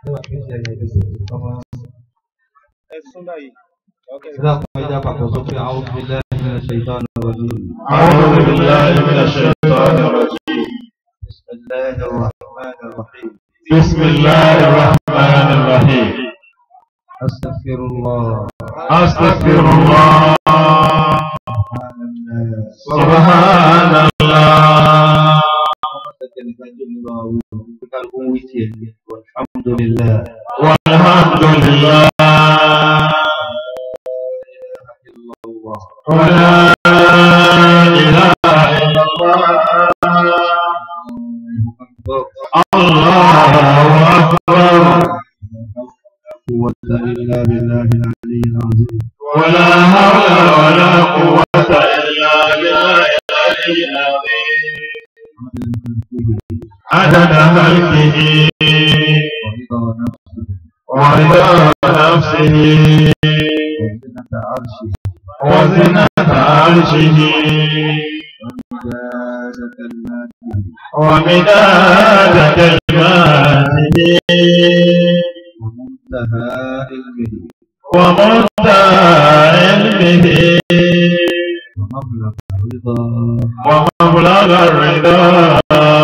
ẹ̀sùn báyìí. Sídàkùn ẹja papọ̀ sókè àwọn òbílẹ̀ nínú ṣèitán ọ̀rọ̀jì. أعوذ بالله من الشيطان الرجيم بسم الله الرحمن الرحيم. بسم الله الرحمن الرحيم أستغفر الله أستغفر الله سبحان الله الحمد لله والحمد لله إلا الله ولا إله إلا الله أكبر الله أكبر قوة إلا بالله العلي العظيم ولا حول ولا قوة إلا بالله العلي العظيم عدد ملكه ورضا نفسه ورضا نفسه وزنة عرشه وزنة عرشه ومداد كلماته ومداد كلماته ومنتهى علمه ومنتهى علمه ومبلغ رضا ومبلغ الرضا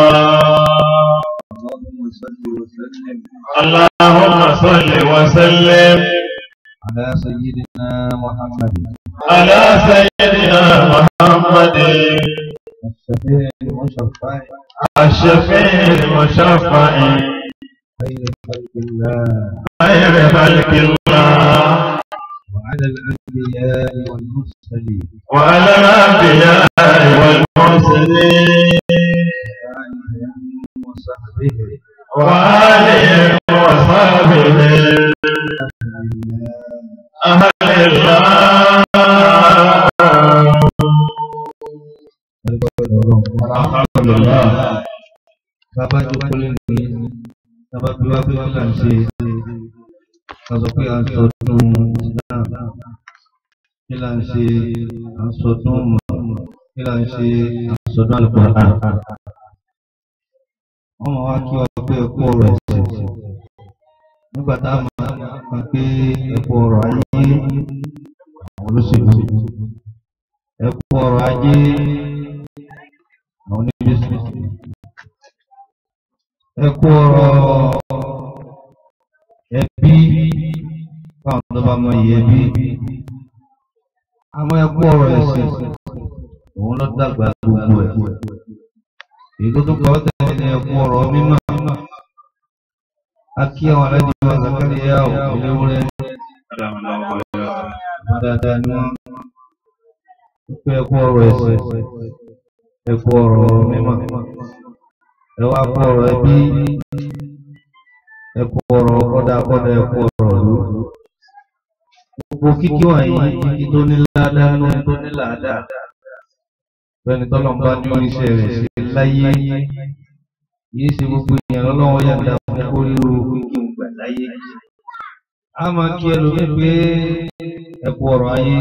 اللهم صل وسلم اللهم صل وسلم على سيدنا محمد على سيدنا محمد الشفيع المشفع الشفيع المشفع خير خلق الله خير خلق الله وعلى الأنبياء والمرسلين وعلى الأنبياء والمرسلين وآلهم وصحبه وآلهم وصحبه أهل الله الحمد لله Bàbá jókòó lẹ́nu bàbá bí wá pé kí là ń ṣe ká sọ pé à ń sọdún Islam kí là ń ṣe à ń sọdún mọ̀ kí là ń ṣe à ń sọdún Al-Qur'an. Wọ́n máa wá kí wá pé ẹ̀kú ọ̀rọ̀ ẹ̀sìn nígbà tá a máa máa pé ẹ̀kú ọ̀rọ̀ ayé àwọn olóṣèlú ẹ̀kú ọ̀rọ̀ ayé àwọn oníbísí ẹ kú ọ̀rọ̀ ẹbí fáwọn tó bá mọ iye ẹbí àmọ́ ẹ kú ọ̀rọ̀ ẹ̀sìn òun ló dàgbà gbogbo ẹ̀ èyí tó tún kọ́ tẹ̀lé ní ẹ kú ọ̀rọ̀ mímọ́ a kí àwọn aláàjì wa Zakariya ò eléwúrẹ́ wọn dáadáa ni wọ́n pé ẹ kú ọ̀rọ̀ ẹ̀sìn ẹ kú ọ̀rọ̀ mímọ́ ẹ wá kú ọ̀rọ̀ ẹbí ẹ kú ọ̀rọ̀ kọ́dà kọ́dà ẹ kú ọ̀rọ̀ ló. gbogbo kíkí wọ̀nyí kíkí tó ní ládàá nínú tó ní làádàá. bẹ́ẹ̀ni tọ́lọ̀ ń bá ní oníṣẹ́ rẹ̀ ṣe láyé yìí ṣe gbogbo èèyàn lọ́lọ́wọ́ yàtọ̀ fún oríro kíkí ìgbà láyé. a máa kí ẹlòmíì pé ẹ kú ọ̀rọ̀ ayé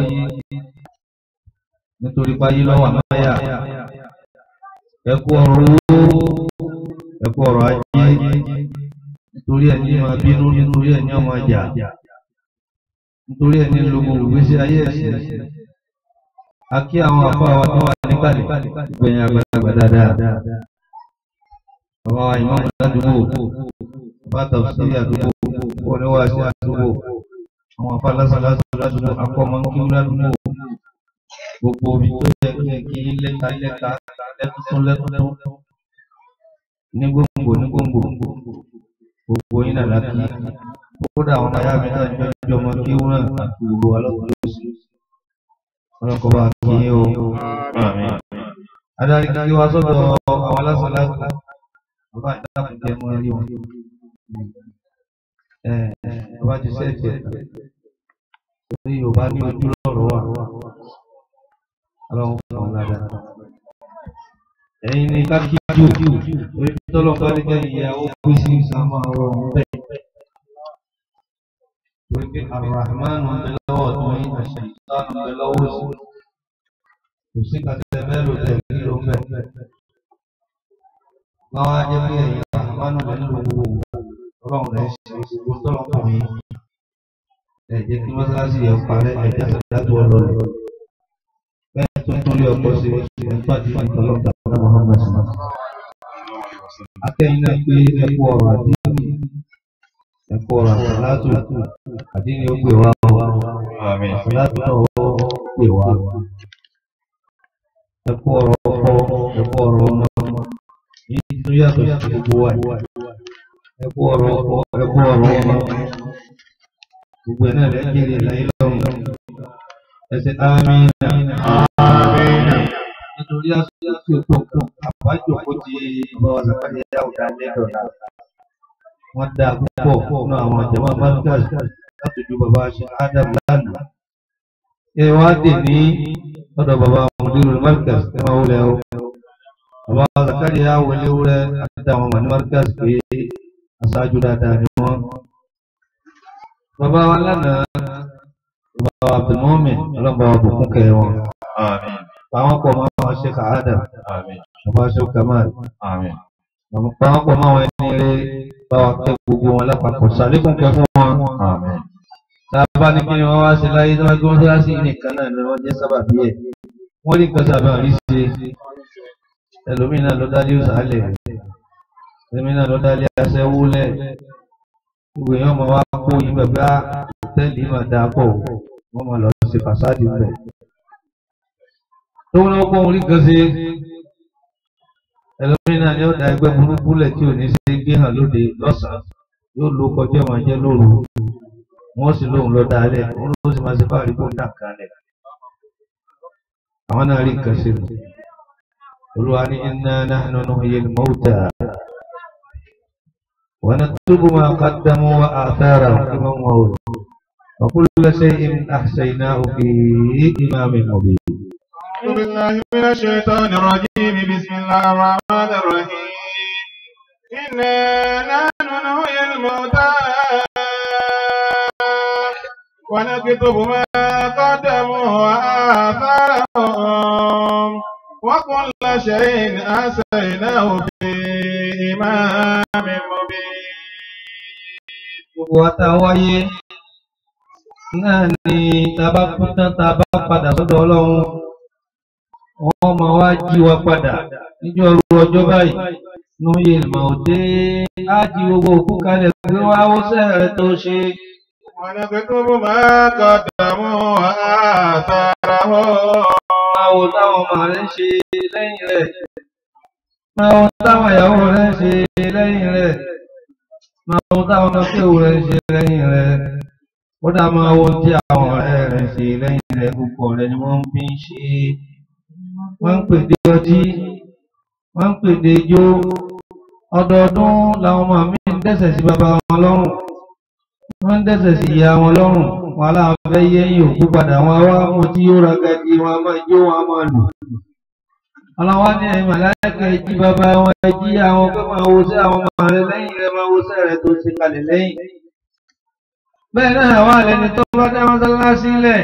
nítorí páyé lọ́wọ́ àmáyà ẹ kú ọ̀rọ̀ owó ẹkú ọ̀rọ̀ ajé nítorí ẹ̀ ní máa bínú nítorí ẹ̀ ní ọmọ ìjà nítorí ẹ̀ ní lo gbogbo ìgbésí ayé ẹ̀sìn a kí àwọn àpá wa tó wà níkàlẹ̀ gbẹ̀yìn àgbàlagbà dáadáa àwọn ìmọ̀ ládùúgbò bá tàbí àdúgbò oníwàásí àdúgbò àwọn àpá lásàlásà ládùúgbò akọ́mọ́nkí ládùúgbò gbogbo omi tó yẹ kí ẹ kí lẹ́ka lẹ́ka lẹ́kùtún lẹ́kùtún ní gbòǹgbò ní gbòǹgbò gbogbo yín náà láti kódà àwọn ayá mi náà jọ jọ ọmọ kí wọn náà àti gbogbo alọ́kùnrin lóṣù ọlọ́kọ bá kí yín o. adarí kí wá sọ́dọ̀ àwọn alásàlásì bàbá ìdáàbò jẹ́ mọ́ ẹrí wọn. ẹ ẹ bàbá ti sẹ́ẹ̀tì ẹ̀ orí Yorùbá ní ojú lọ́rọ̀ wà ọlọ́run fún wọn ládàá ẹ̀yin ni kákíjú orí tọ́lọ́ bá ní kẹ́yìn ìyàwó pín sí ìsàmà ọ̀rọ̀ bẹ́ẹ̀. Torí pé Ar-Rahman ń bẹ lọ́wọ́ tó yín àṣẹ ìsáàlù ń bẹ lọ́wọ́ sí. Kò sí kàtẹ́ bẹ́ẹ̀ ló tẹ̀ kí ló ń bẹ̀. Wọ́n wá jẹ́ pé ẹ̀yin Ar-Rahman ń bẹ nínú gbogbo ọlọ́run rẹ̀ ṣe gbogbo tọ́lọ́kùnrin ẹ jẹ́ kí mọ́sálásí yẹn parẹ́ ẹ jẹ́ àtàdájú ọlọ́run bẹ́ẹ̀ tó ń torí ọkọ̀ sí ẹ̀ ń pàdé ìtọ́lọ́gbà ọ̀nà Muhammad akẹ́yìn náà pé ẹkú ọ̀rọ̀ àdínì ẹkú ọ̀rọ̀ àtàlátù àdínì ó pè wá wá Àmín. àtàlátù náà ó pè wá ẹkú ọ̀rọ̀ ọkọ ẹkú ọ̀rọ̀ ọmọ yìí tó yàtọ̀ sí gbogbo wa ẹkú ọ̀rọ̀ ọkọ ẹkú ọ̀rọ̀ ọmọ gbogbo ẹ̀ náà lẹ́jẹ̀rẹ̀ láyé lọ́rùn ẹsẹ̀ ámínà nítorí àsìkò tó kù àbájọ kó ti bọ́ ọ̀sàpáyé àwùjá lẹ́dọ̀ náà wọ́n dá púpọ̀ fún àwọn jama markaz láti ju bàbá ṣe adam lánàá ẹ wá dè ní ọ̀dọ̀ bàbá mudiru markaz ẹ máa wọlé o bàbá Zakaria wọlé wúrẹ àti àwọn mani markaz pé aṣáájú dáadáa ni wọ́n bàbá wa lánàá bàbá wa abdulmumin ọlọ́mọba wa bùkún kẹ́ wọn Àmín. àwọn pọ̀ mọ́ àwọn ṣe kà adam Àmín. bàbá ṣe kamal Àmín. àwọn pọ̀ mọ́ àwọn ẹni rẹ bá wa kẹ́ gbogbo wọn lápapọ̀ sàlékún kẹ́ fún wọn. Àmín. Tàbá ní kí ni wọ́n wá sí láyé tí wọ́n gbé wọ́n sí nìkan náà ni wọ́n jẹ́ sábàbí ẹ̀. Wọ́n rí nǹkan sábà rí ṣe. Ẹlòmíì náà ló dálé òsàlẹ̀. Ẹlòmíì náà ló dálé aṣẹ́wó lẹ̀. Gbogbo èèyàn máa wá kó yín bẹ̀bẹ̀ á hòtẹ́ẹ̀lì máa dáa pọ̀. Wọ́n máa lọ ṣe fàṣádì bẹ̀. Tó wọ́n náà kó wọn rí nǹkan ṣe. Ẹlòmíì náà ni ó da ẹgbẹ́ burúkú lẹ̀ tí ò ní ṣe gbé hàn lóde lọ́sàn-án. Yóò lo kọjá máa jẹ́ lóru wọ́n sì lóun lọ dáalẹ̀ wọ́n ló sì máa ṣe báàrí kó dà kalẹ̀ àwọn náà rí nǹkan ṣe nù olúwa ní inna nahnu nuhyil mawta wa naktubu ma qaddamu wa atharahum imam wawul wa kulla shay'in ahsaynahu fi imamin mubin أعوذ بالله من الشيطان الرجيم بسم الله الرحمن الرحيم إنا نحن نحيي الموتى ونكتب ما قدموا وآثارهم وكل شيء أحصيناه في إمام مبين gbogbo wa tá a wáyé náà ni tá a bá kú tán tá a bá padà sọ́dọ̀ ọlọ́run wọ́n máa wá jí wa padà níjọ́ ru ọjọ́ báyìí nù yé mà ó dé á jí gbogbo òkú kalẹ̀ pé wá ó sẹ́rẹ̀ tó ṣe ونكتب ما قدموا وآثارهم máa wo táwọn ọmọ rẹ̀ ń ṣe lẹ́yìn rẹ̀ máa wo táwọn ìyàwó rẹ̀ ń ṣe lẹ́yìn rẹ̀ máa wo táwọn ọmọkéwò rẹ̀ ń ṣe lẹ́yìn rẹ̀ kódà máa wo tí àwọn ọ̀rẹ́ rẹ̀ ń ṣe lẹ́yìn rẹ̀ gbogbo rẹ̀ ni wọ́n fi ń ṣe wọ́n ń pèdè ọtí wọ́n ń pèdè ijó ọdọọdún làwọn ọmọ mi ń dẹ́ṣẹ̀ sí bàbá wọn lọ́rùn wọ́n ń dẹ́ṣẹ̀ sí ìyá wọn lọ́rùn wọn aláwọn fẹ́ yẹ́yìn òkú padà wọn wá wọn tí yóò ra gadi wọn a máa jó wọn a máa lù ọlọ́wọ́ ní ẹ̀yìn màláìka ẹjí bàbá wọn ẹjí àwọn pé máa wo sí àwọn ọmọ rẹ lẹ́yìn rẹ máa wo sí rẹ tó ṣe kalẹ̀ lẹ́yìn bẹ́ẹ̀ náà wà lẹ́ni tó bá dá mọ́sálásí lẹ̀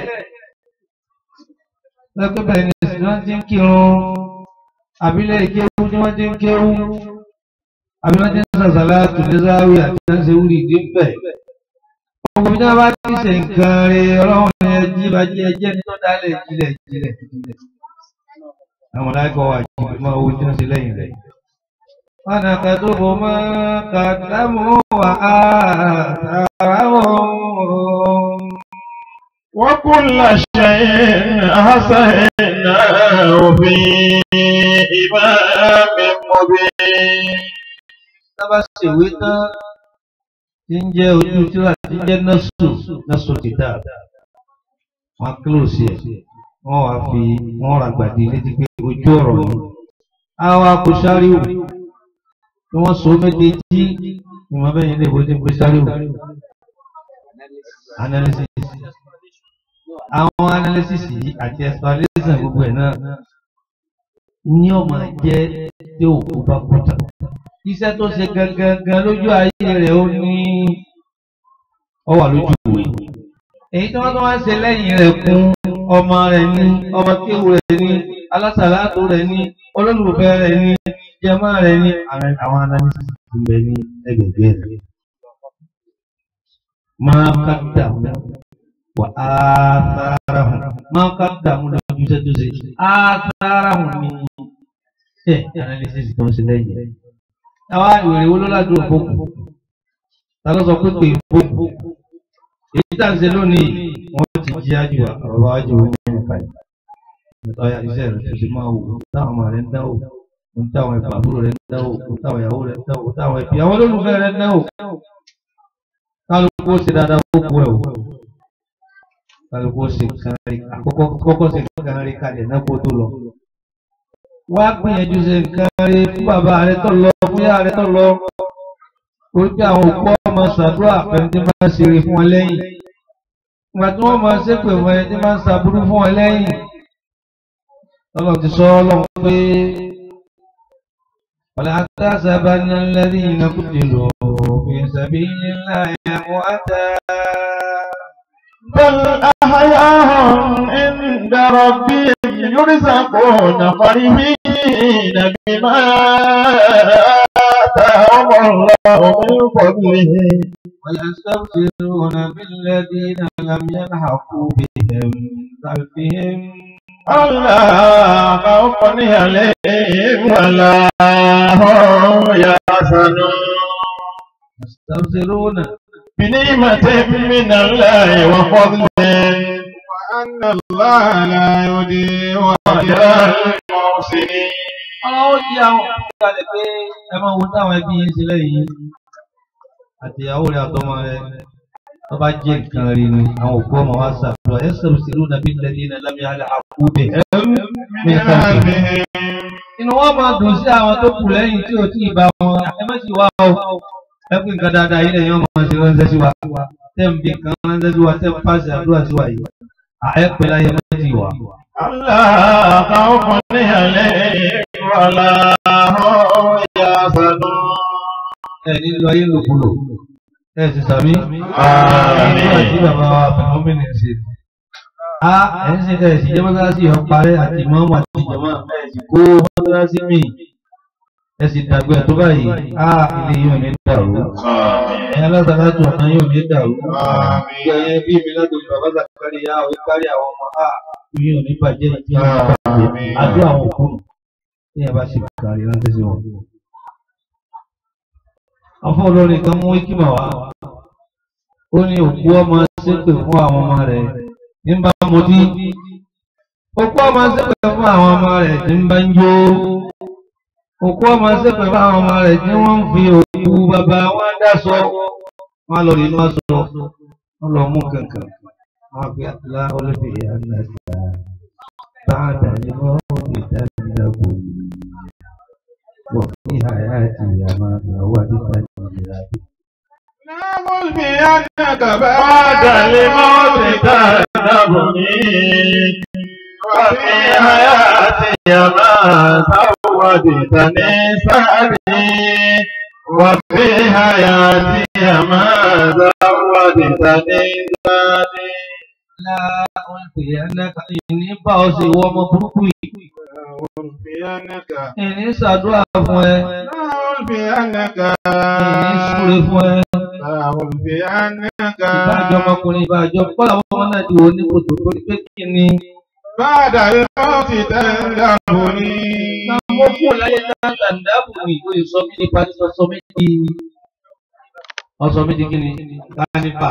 lẹ́pẹ́ bẹ́ẹ̀ ni sì wọ́n ti ń kírun àbílẹ̀ ìkéwú tí wọ́n ti ń kéwú àbí wọ́n ti ń sàṣàlá tùlẹ́sáwì àti wọ́n ṣe wúri ìdí bẹ̀. gbogbo bí wọ́n bá ti ṣe nǹkan rẹ̀ ọlọ́run ni ẹjí bá jí ẹjẹ́ ní tó dálẹ̀ jílẹ̀ jílẹ̀ jílẹ̀. àwọn láìpẹ́ wà jí máa wo tí wọ́n ṣe lẹ́yìn rẹ̀. wọ́n nà kàdúgbò mọ́ kàdámù wà á àtàràwọ̀. وكل شيء أحصيناه في إمام مبين tábà ṣèwé tán tí ń jẹ́ ojú tíra tí ń jẹ́ nọ́ọ̀sù nọ́ọ̀sù kìtà wọn kílòsì ẹ̀ wọ́n wá fi wọ́n ra gbàdé létí pé ojú ọ̀rọ̀ ni àwọn akóṣáríwò tí wọ́n so méjèèjì ìmọ̀ bẹ́yìn lè bójú pé sáríwò analysis àwọn analysis yìí àti explanation gbogbo ẹ̀ náà ní ọmọ jẹ́ tí òkú bá kú tán iṣẹ́ tó ṣe gangan lójú ayé rẹ̀ ó ní ọ wà lójú ìwé èyí tí wọ́n tó wá ń ṣe lẹ́yìn rẹ̀ kún ọmọ rẹ̀ ní ọmọ kéwù rẹ̀ ní alásàlátò rẹ̀ ní olólùfẹ́ rẹ̀ ní jẹmọ́ rẹ̀ ní àwọn analysis ti bẹ ní ẹgbẹ̀gbẹ̀ rẹ̀ máa ká dàmú wà á sára hùn máa ká dàmú lójú iṣẹ́ tó ṣe á sára hùn ní ẹ̀ analysis tó ń ṣe lẹ́yìn. àwa ìwèrè wo ló ládùúgbò fókù ta ló sọ pé pé fókù èyí tá à ń ṣe lónìí wọ́n ti jí ájú àrọ̀bá ájú wọn ní ẹ̀ka yìí. ọ̀ya iṣẹ́ rẹ̀ tó ṣe máa wò ó táwọn ọmọ rẹ̀ ń dáwò ó táwọn ẹ̀fọ́ àbúrò rẹ̀ ń dáwò ó táwọn ìyàwó rẹ̀ ń dáwò ó táwọn ẹ̀fọ́ àwọn olólùfẹ́ rẹ̀ ń dáwò kálukú ó ṣe dáadáa ó kú ẹ̀ wò kálukú ó ṣe kan rí àkọ́kọ́ kọ́kọ́ ṣe kan rí kalẹ̀ náà kó tó lọ. wá gbìyànjú ṣe nǹkan rí fún bàbá rẹ tó lọ fún yàrá rẹ tó lọ orí pé àwọn òkú ọmọ ṣàdúrà pẹ̀lú tí máa ń ṣeré fún wọn lẹ́yìn ìgbà tí wọ́n máa ṣépè fún ẹni tí máa ń ṣàbúrú fún wọn lẹ́yìn ọlọ́run ti sọ ọlọ́run pé ولا تحسبن الذين قتلوا في سبيل الله أمواتا بل أحياء عند ربهم يرزقون فرحين بما آتاهم الله من فضله ويستبشرون بالذين لم يلحقوا بهم خلفهم ألا خوف عليهم ولا هم يحزنون يستبشرون بنعمة من الله وفضل وأن الله لا يضيع أجر المحسنين ọlọ́wọ́ jí àwọn ìgbàlẹ̀ pé ẹ máa wo táwọn ẹbí yín ṣe lẹ́yìn àtìyàwó rẹ̀ àtọmọ rẹ̀ tó bá jẹ́ nǹkan rí ni àwọn òkú ọmọ wa ṣàtúnṣe ẹ sọ̀rọ̀ sí lónà bí lẹ́ni iná lámì alẹ́ àkúbẹ̀ inú wọn máa dùn sí àwọn tó kù lẹ́yìn tí ò tí ì bá wọn ẹ má sì wá o ẹ pín nǹkan dáadáa yìí lẹ́yìn ọmọ ṣe ránṣẹ́ sí wa tẹ́ ń bí nǹkan ránṣẹ́ sí wa tẹ́ ń pàṣẹ àdúrà sí wa yìí àẹ́pẹ́ láyé má sì wà. ألا خوف عليهم ولا هم يحزنون ẹ nílò ayé lòkulò ẹ sì sàmí. Àmín. nígbà tí bàbá wa bẹ̀rẹ̀ mọ́mìnì ṣe. a ẹ̀ ń ṣe ẹ̀ sì jẹ́ mọ́sálásí yọ̀ parẹ́ àti ìmọ̀ọ́mù àti ìjọba ẹ̀ sì kó mọ́sálásí mi ẹ̀ sì dàgbẹ́ tó báyìí a ilé yóò ní dàrú. ẹ̀yin alásàlájú ọ̀nà yóò ní dàrú. Àmín. ẹ̀yin bí mi látòlù bàbá sàkárí yá ọ̀ kárí àwọn ọmọ a yóò ní bàjẹ́ ìdí àwọn bàjẹ́ Àmín. àdó àwọn òkú ní ẹ̀ bá ṣe kárí ránṣẹ́ sí wọn afọ olórin kan mú ikima wá ó ní òkú ọmọ ṣépè fún àwọn ọmọ rẹ̀ ní bá mutí òkú ọmọ ṣépè fún àwọn ọmọ rẹ̀ ní bá ń jó òkú ọmọ ṣépè fún àwọn ọmọ rẹ̀ tí wọ́n ń fi òkú bàbá wọn dáṣọ wọn lọ rí wọn sọ wọn lọ mú kankan wọn fi àtúlá olófin àgbàgbà bá àdàlẹ mọ ìdánilẹ́kọ̀ọ́ wọ́n fi àyàtì àmàlà wà nípa ìlera. نقول بأنك بعد الموت تذهبني وفي حياتي ما زودتني سعدي وفي حياتي ما زودتني سعدي Ìyánnáka ìní bá ọ sí ìwọ ọmọ burúkú yìí. نقول بأنك Ìní ṣàdúrà fún ẹ. نقول بأنك Ìní súre fún ẹ. نقول بأنك Ìbájọ́ ọmọkùnrin ìbájọ́ kọ́lá àwọn ọmọ náà ti wò ní kòtò torí pé kí ni. بعد الموت تذهبني Mo kú láyé náà tàǹdàbù mi ìwé sọ mí nípa sísọ sọ mí di. Ọsọ mi di kí ni? Kánífà.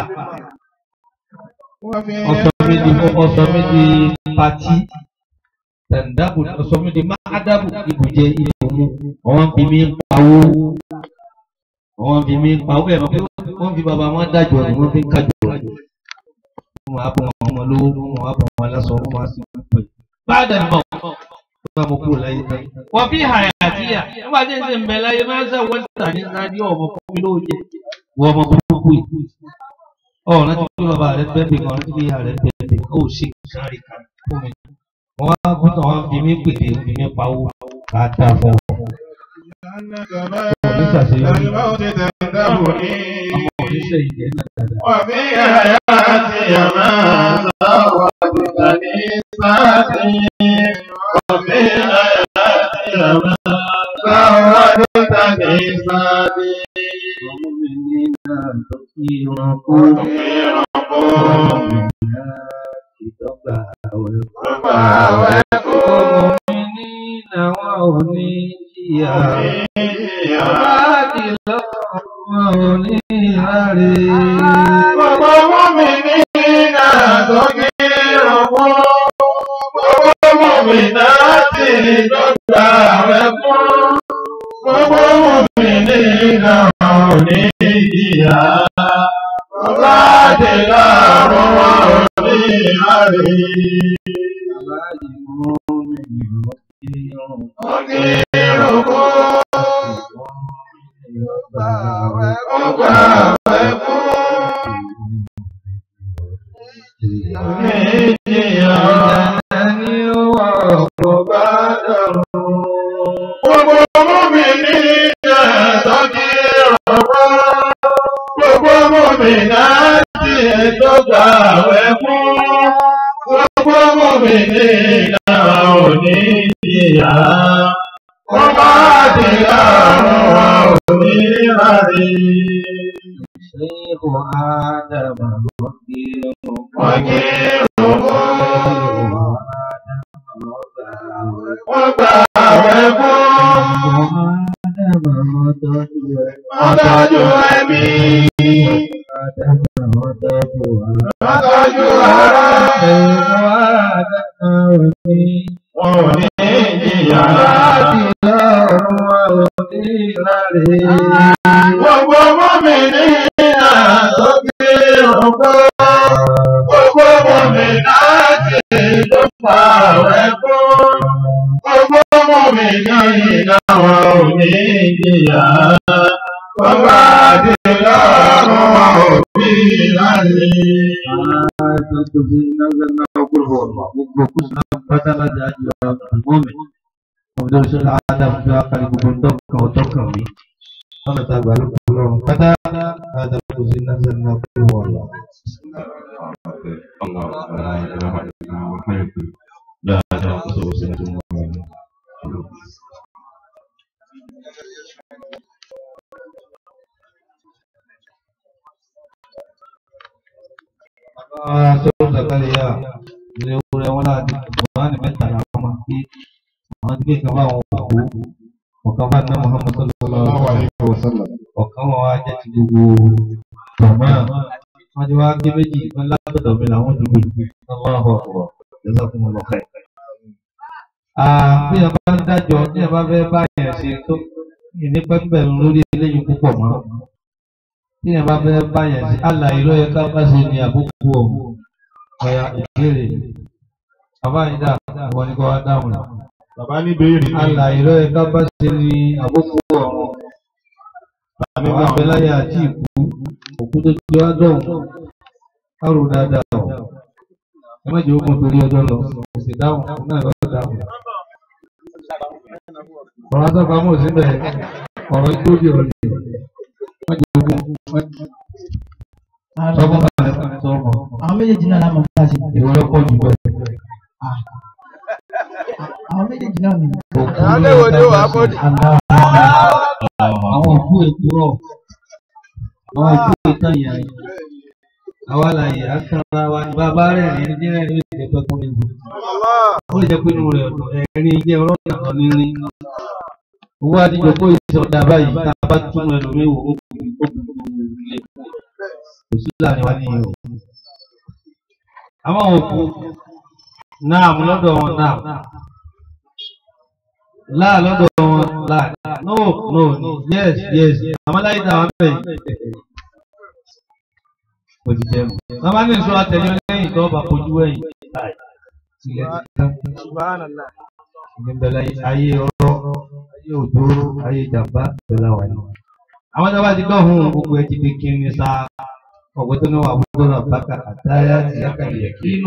وفي Ọsọ mi di ọsọ mi di pati. Tàǹdàbù ọsọ mi di máàdàbù ibùjẹ ibùmú. Àwọn fi mí pawó. Àwọn fi mí pawó ẹ̀ mọ̀ pé wọ́n fi bàbá wọn dájọ́ ni wọ́n fi ń kájọ. Wọ́n á bọ̀ wọn ọmọ lówó, wọ́n á bọ̀ wọn lásán, wọ́n á sì ń pè. Báàdà ni mọ̀ bá mo kúrò láyé tán. Wọ́n fi hàyà àtìyà. Nígbà tí ń ṣe ń bẹ láyé máa ń sẹ́ wọ́n tà ní sáájú ọmọ fún mi lóò jẹ. Wọ́n ọmọ burúkú yìí. Ọ̀rọ̀ láti fi bàbá rẹ̀ bẹ́ẹ̀bì kan, láti fi ìyá rẹ̀ bẹ́ẹ̀bì kan, ó ṣe sáré kan fún mi. Wọ́n á gbọ́dọ̀ wọn fi mí pèdè, fi mí pawó, ká dá fún ọ. أنك وليس بعد سيدي. الموت تذهبني Ọmọ oníṣẹ́ ìjẹ́ náà dáadáa. وفي حياتي ما زودتني سعدي وفي حياتي ما زودتني سعدي المؤمنين tó kí irun kú. Ìdọ́gba àwẹ̀ kú. Ọmọ mi ní làwọn ò ní jìyà. Báàdì lọ́wọ́ ò ní ráre. Gbogbo mọ́mí ní àtọ́kí ọ̀pọ̀. Gbogbo mọ́mí náà ti dọ́gba rẹ̀ fún. Gbogbo mọ́mí ní àwọn òní ìyá. Bàbá àti láàrún wọn ò ní àrí. Báàdì mọ́ mi ní ọ̀kí irun. Ọ̀kí ìrùkú. Ìdọ́gba àwẹ̀ kú. Ọgbà rẹ̀ fún. Ní ìjìyà. Ẹni ó wà ọ̀pọ̀ bá dọ̀rùn. Gbogbo mọ́mí ní ẹ̀tọ́ kí ọ̀pọ̀. Gbogbo mọ́mí náà ti ẹ̀tọ́ gbà wẹ̀ fún. Gbogbo mọ́mí ní ìlànà òní ìyá. Wọ́n bá ti láàrún wa òní rárí. شيخ آدم وكيل Wọ́n kí ìrùkú. Wọ́n gbà wẹ̀ fún. آدم وتوجه Wọ́n tọ́jú ẹbí. آدم وتوجه Wọ́n tọ́jú ara. شيخ آدم وكيل Wọ́n ò ní ìjìyà. láti lọ́rùn onílàrí. Gbogbo mọ́mí ní àtọ́gbé ọ̀pọ̀. Gbogbo mọ́mí láti tó pa rẹ̀ fún. Gbogbo mọ́mí ní ìdáwọ̀ òní ìjìyà. Bàbá àti lọ́rùn wọn ò bí láti. Tentu sehingga karena aku hormat, fokus pada raja aja momen. Kemudian sudah ada sudah akan dibentuk untuk kami. Kalau tak baru belum kata ada kusina karena aku hormat. Allah la ilaha illa huwa hayyul la ta'khudhuhu sinatun wa la nawm. Ah, sudah kali ya. Beliau yang mana di Quran minta nama ki. Mati ke kau aku. Wakaman Muhammad sallallahu alaihi wasallam. Wakaman wajah cibu. Sama. Maju wajah beji. Malah betul bilang cibu. Allahu Akbar. Jazakumullah khair. Ah, bí ẹ bá ń dájọ́ ní ẹ bá fẹ́ báyẹn ṣe tó ìní pẹ́pẹ́ lórí eléyìí púpọ̀ mọ́. Bí ẹ bá fẹ́ báyẹn ṣe àlàyé ló yẹ ká bá ṣe ní àbúkù ọ̀hún. Ọ̀ya ìbéèrè. Bàbá yìí dà wọ́n ní kó wá dáhùn rẹ̀. Bàbá ní béèrè Àlàyé ló yẹ ká bá ṣe ní àbúkù ọ̀hún. Àwọn abẹ́láyà àti ìkú òkú tó ti wá dọ̀hún. Kárò dáadáa ọ̀. Ẹ má jẹ́ ogun torí ọjọ́ lọ. Kò sì dáhùn náà lọ́dọ̀ dáhùn. Ọ̀rọ̀ àtọ́pamọ́ síbẹ̀ ọ̀rọ̀ ìgbóbi ọ̀rọ̀ yìí. Wọ́n jẹ́ ogun. Sọ́kùn kan lẹ́kọ̀ọ́ sọ́kùn. àwọn méjèèjì náà lámọ̀ fún àṣẹ. Ìwọ lọ́pọ̀ jù bẹ́ẹ̀. àwọn méjèèjì náà ni. Àwọn mẹ́wọ̀n ni ó wà á bọ́ ní. Àwọn òkú èkó rọ̀. Àwọn òkú ètò ìyá yìí. Àwa láyé akẹ́rọ̀ra wa ní bàbá rẹ̀ ní ní rẹ̀ ní ìdílé pẹ́kún ní ìlú. Ó lè jẹ́ pé inú rẹ̀ ọ̀dọ̀ ẹ̀rín jẹ́ ọlọ́run kan ní rí. Owó àdìjọ kó ìṣọ̀dá báyìí tá a bá tún ẹlòmíì wò ó kù ó kù ilé. Kò sí láàrin wa níyẹn o. Àwọn òkú náà mú lọ́dọ̀ wọn náà. Láà lọ́dọ̀ wọn láà. No no no yes yes. Àwọn láyé tá àwọn bẹ̀rẹ̀. Mo ti jẹun. Bàbá ní ìṣó àtẹ̀lé lẹ́yìn tó bá fojú ẹ̀yìn. Ilẹ̀ ti tán. Ìgbẹ́bẹ̀lẹ̀ ayé ọ̀rọ̀, ayé òdòrò, ayé ìjàmbá pẹ̀lú àwọn ẹ̀yìn. Àwọn tó bá ti gbọ́ ohun gbogbo ẹ̀ ti fi kí ni sa ọ̀gbẹ́ tó ní wà gbogbo náà bákà àtàyà ti yàkàlẹ̀ kínú.